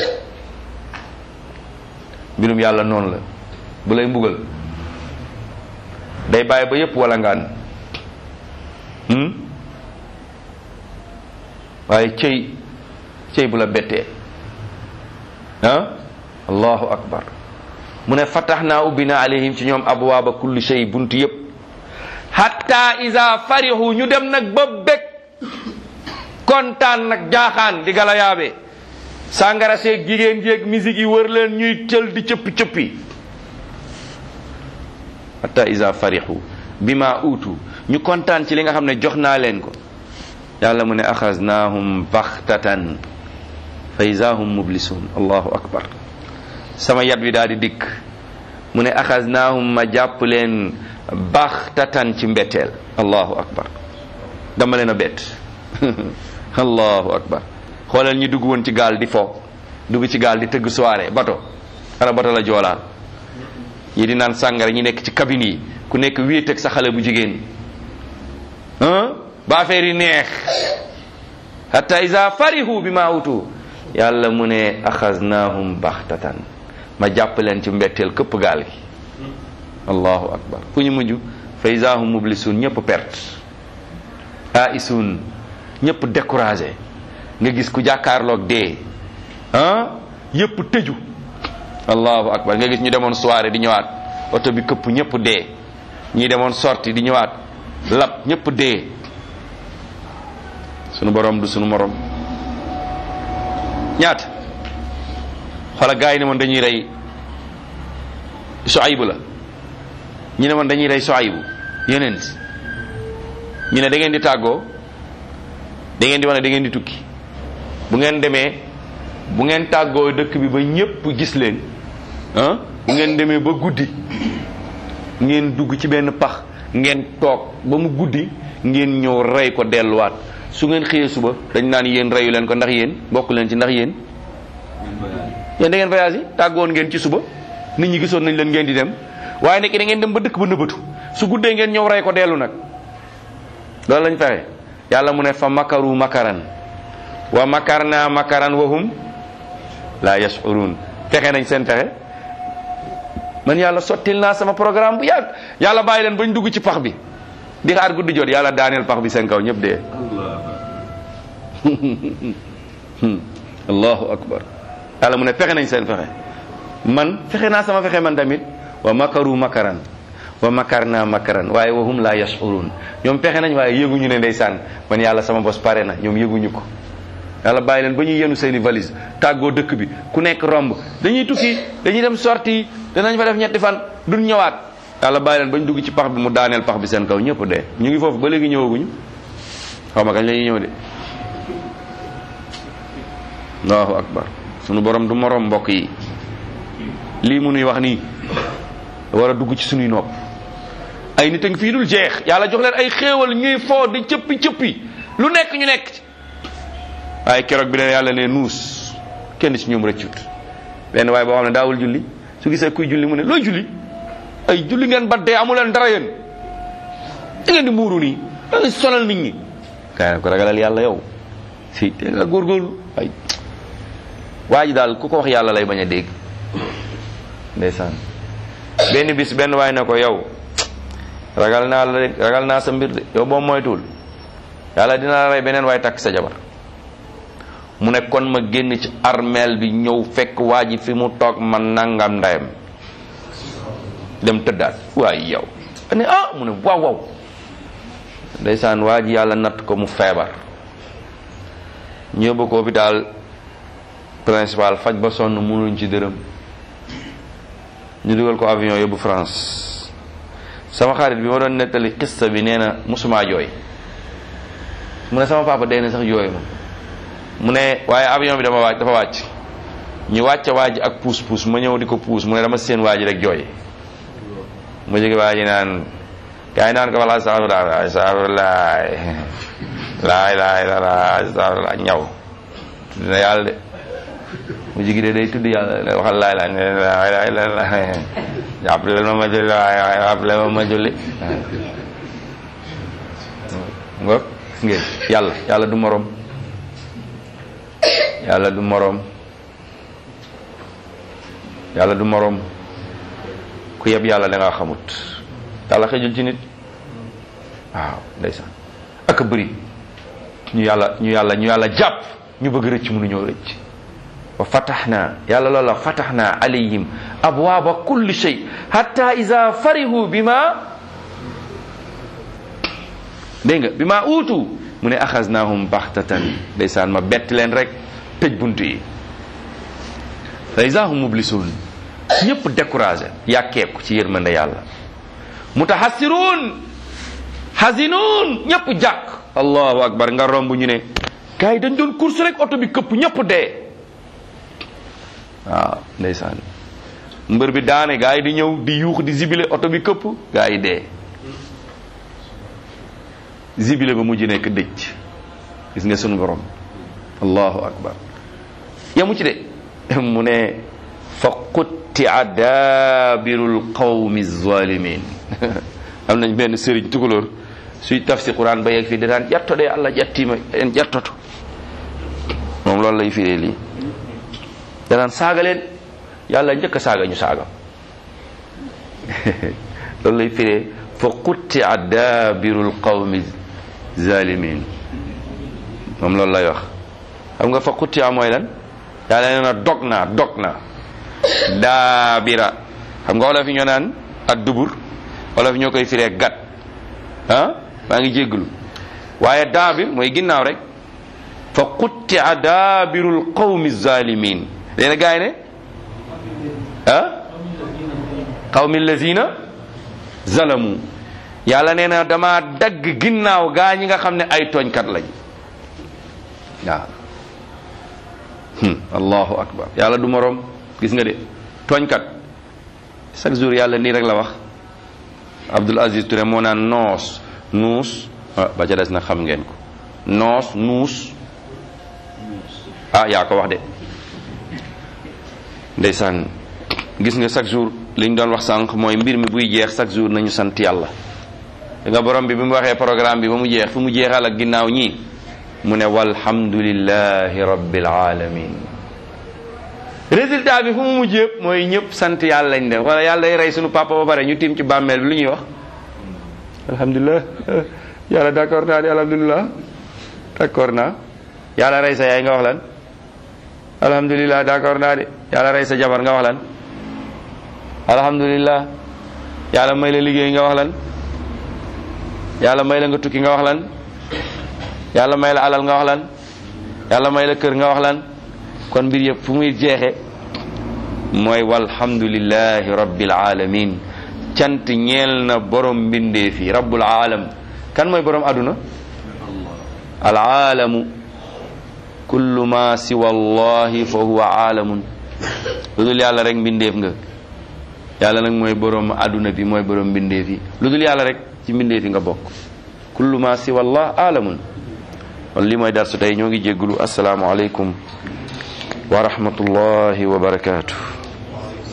mbirum yàlla noonu la bu lay mbugal day bàyyi ba yëpp wala ngaan waaye cëy cëy bu la bettee ah allahu akbar mu ne fatax naa ubbi na alayhim ci ñoom abwaaba kulli shay buntu yëpp hatta iza farihu ñu dem nag ba bég kontaan nag jaaxaan di gala yaabe sàngara seeg jigéen jéeg musique yi wër leen ñuy tël di cëppi cëppi hatta iza farihu bima utu ñu kontaan ci li nga xam ne jox naa leen ko yàlla mu ne axaznahum baxtatan fa iza hum mublisun allahu akbar sama yat wi daal di dikk mu ne axaznahum ma jàpp leen baxtatan ci mbetteel allahu akbar dama leen a bett allahu akbar xoolal ñu dugg woon ci gaal di fo dugg ci gaal di tëgg soirée bato ana bato la joolaa ñi di naan sàngara ñi nekk ci cabine yi ku nekk wéet ak sa xale bu jigéen ba affaire yi neex hatta iza farihu bi ma utu yàlla mu ne axaznahum baxtatan ma jàpp leen ci mbetteel këpp gaal gi allahu akbar fu ñu mujj fa iza hum mublisun ñëpp perte aisun ñëpp découragé nga gis ku jàkkaarloog dee ah yëpp tëju allahu akbar nga gis ñu demoon soirée di ñëwaat oto bi këpp ñëpp dee ñi demoon sorti di ñëwaat lab ñëpp dee sunu borom du sunu morom ñaata xoola gars yi ne moon dañuy rey Suaybu la ñu ne moon dañuy rey Suaybu yeneen ñu ne da ngeen di tàggoo da ngeen di wax ne da ngeen di tukki bu ngeen demee bu ngeen tàggoo dëkk bi ba ñépp gis leen ah bu ngeen demee ba guddi ngeen dugg ci benn pax ngeen toog ba mu guddi ngeen ñëw rey ko delluwaat su ngeen xëyee suba dañ naan yéen reyu leen ko ndax yéen bokk leen ci ndax yéen yéen da ngeen voyage yi tàggoon ngeen ci suba nit ñi gisoon nañ leen ngeen di dem waaye nekk da ngeen dem ba dëkk ba nëbbatu su guddee ngeen ñëw rey ko dellu nag loolu lañ fexe yàlla mu ne fa makaru makaran wa makarna makaran wa hum la yashurun fexe nañ seen fexe man yàlla sottil naa sama programme bu yàgg yàlla bàyyi leen bañ dugg ci pax bi di xaar guddi jot yàlla daaneel pax bi seen kaw ñëpp dee allahu akbar yàlla mu ne fexe nañ seen fexe man fexe naa sama fexe man tamit wa makaru makaran wa makarna makaran waaye wa hum la yashurun ñoom fexe nañ waaye yëguñu ne ndeysaan man yàlla sama bos pare na ñoom yëguñu ko yàlla bàyyi leen ba ñuy yenu seeni valise tàggoo dëkk bi ku nekk romb dañuy tukki dañuy dem sorti danañ fa def ñetti fan duñ ñëwaat yàlla bàyyi leen ba ñu dugg ci pax bi mu daaneel pax bi seen kaw ñëpp dee ñu ngi foofu ba léegi ñëwaguñu xaw ma kañ la ñuy ñëw de allahu akbar sunu borom du morom mbokk yi lii mu nuy wax nii war a dugg ci sunuy nopp ay nit a ngi fii dul jeex yàlla jox leen ay xéewal ñuy foo di cëppi cëppi lu nekk ñu nekk ci waaye keroog bi leen yàlla ne nuus kenn ci ñoom rëccut benn waaye boo xam ne daawul julli su gisee kuy julli mu ne looy julli ay julli ngeen ba dee amu leen dara yéen da ngeen di muuru nii da ngeen sonal nit ñi gaa ko ragalal yàlla yow si te nga góorgóorlu ay waa ji daal ku ko wax yàlla lay bañ a dégg ndeysaan benn bis benn waay ne ko yow ragal naa la de ragal naa sa mbir de yow boo moytuwul yàlla dina la rey beneen waay takk sa jabar mu ne kon ma génn ci armeel bi ñëw fekk waa ji fi mu toog man nangam ndayam dem tëddaat waaye yow ne ah mu ne waaw waaw ndeysaan waa ji yàlla natt ko mu feebar ñëw ba ko hôpital principal faj ba sonn mënuñ ci dërëm ñu dugal ko avion yóbbu France sama xarit bi ma doon nettali xista bi nee na musuma jooy mu ne sama papa dee na sax jooy ma mu ne waaye avion bi dama wàcc dafa wàcc ñu wàcce waa ji ak puus puus ma ñëw di ko puus mu ne dama seen waa ji rek jooy ma jóge waa ji naan gaa yi naan ko wala astafurlah astafurlah laay laay la astafurlah ñaw dina yàlla de mu jigi de day tudd yàlla waxal laay laay laay laay laay jàppale ma ma julli waay jàppale ma ma julli ngoog ngeen yàlla yàlla du morom yàlla du morom yàlla du morom ku yeb yàlla da ngaa xamut yàlla xëjul ci nit waaw ndeysaan ak bëri ñu yàlla ñu yàlla ñu yàlla jàpp ñu bëgg rëcc mënuñoo rëcc wa fataxna yàlla loola fataxna alayhim abwaaba kulli shay hatta ida farihu bima dégg nga bima uutu mu ne axasnahum baxtatan ndeysaan ma bett leen rek tëj bunt yi fa ida hum mublisun ñëpp découragé yàkkeeku ci yërmande yàlla mutahassiruun hazinuun ñëpp jàkk allahu akbar nga romb ñu ne gars yi dañ doon course rek oto bi këpp ñëpp dee waaw ndeysaan mbër bi daane gars yi di ñëw di yuux di zibile oto bi këpp gars yi dee zibile ba mujj nekk dëj gis nga sunu borom allahu akbar yamu ci de mu ne fa quttia daabirul qawmi zalimin am nañ benn sëriñ tukulóor suy tafsir quran ba yegg fii danaan ƴettode allah ƴettima en ƴettoto moom loolu lay firee lii danaan saaga leen yàlla njëkk a saaga ñu saaga loolu lay firee fa quttia daabirul qawmi zalimin moom loolu lay wax xam nga fa quttia mooy lan yàlla nee na dog naa dog naa daabira xam nga wolof yi ñoo naan ak dubur wolof yi ñoo koy firee gat ah maa ngi jégglu waaye daabir mooy ginnaaw rek fa quttia daabirul qawmi zalimin léena gaay ne ah qawmi lazina zalamu yàlla nee na dama dagg ginnaaw gaa ñi nga xam ne ay tooñkat lañ waaw allahu akbar yàlla du moroom gis nga de tooñkat chaque jour yàlla nii rek la wax Abdul Aziz Touré moo naan noos nuus ba ca des na xam ngeen ko noos nuus ah yaa ko wax de ndeysaan gis nga chaque jour li ñu doon wax sànq mooy mbir mi buy jeex chaque jour nañu sant yàlla da nga borom bi bi mu waxee programme bi ba mu jeex fu mu jeexal ak ginnaaw ñii mu ne walhamdulillahi rabbil alamin résultat bi fu mu mujj yëpp mooy ñëpp sant yàlla lañ def wala yàlla day rey suñu papa ba pare ñu tiim ci bàmmeel bi lu ñuy wax alhamdulilah yàlla d'accord naa di alhamdulilah d'accord naa yàlla rey sa yaay nga wax lan alhamdulilah d'accord naa de yàlla rey sa jabar nga wax lan alhamdulilah yàlla may la liggéey nga wax lan yàlla may la nga tukki nga wax lan yàlla may la alal nga wax lan yàlla may la kër nga wax lan kon mbir yëpp fu muy jeexe mooy walhamdulillahi rabbil alamin cant ñeel na borom mbindee fi rabbul alam kan mooy borom aduna al alamu kullu ma siwa allahi fa huwa aalamun lu dul yàlla rek mbindeef nga yàlla nag mooy borom adduna bi mooy borom mbindeef yi lu dul yàlla rek ci mbindeef yi nga bokk kullu ma siwa allah aalamun kon li mooy darsu tey ñoo ngi jéggulu asalaamu aleykum wa rahmatullahi wa barakaatu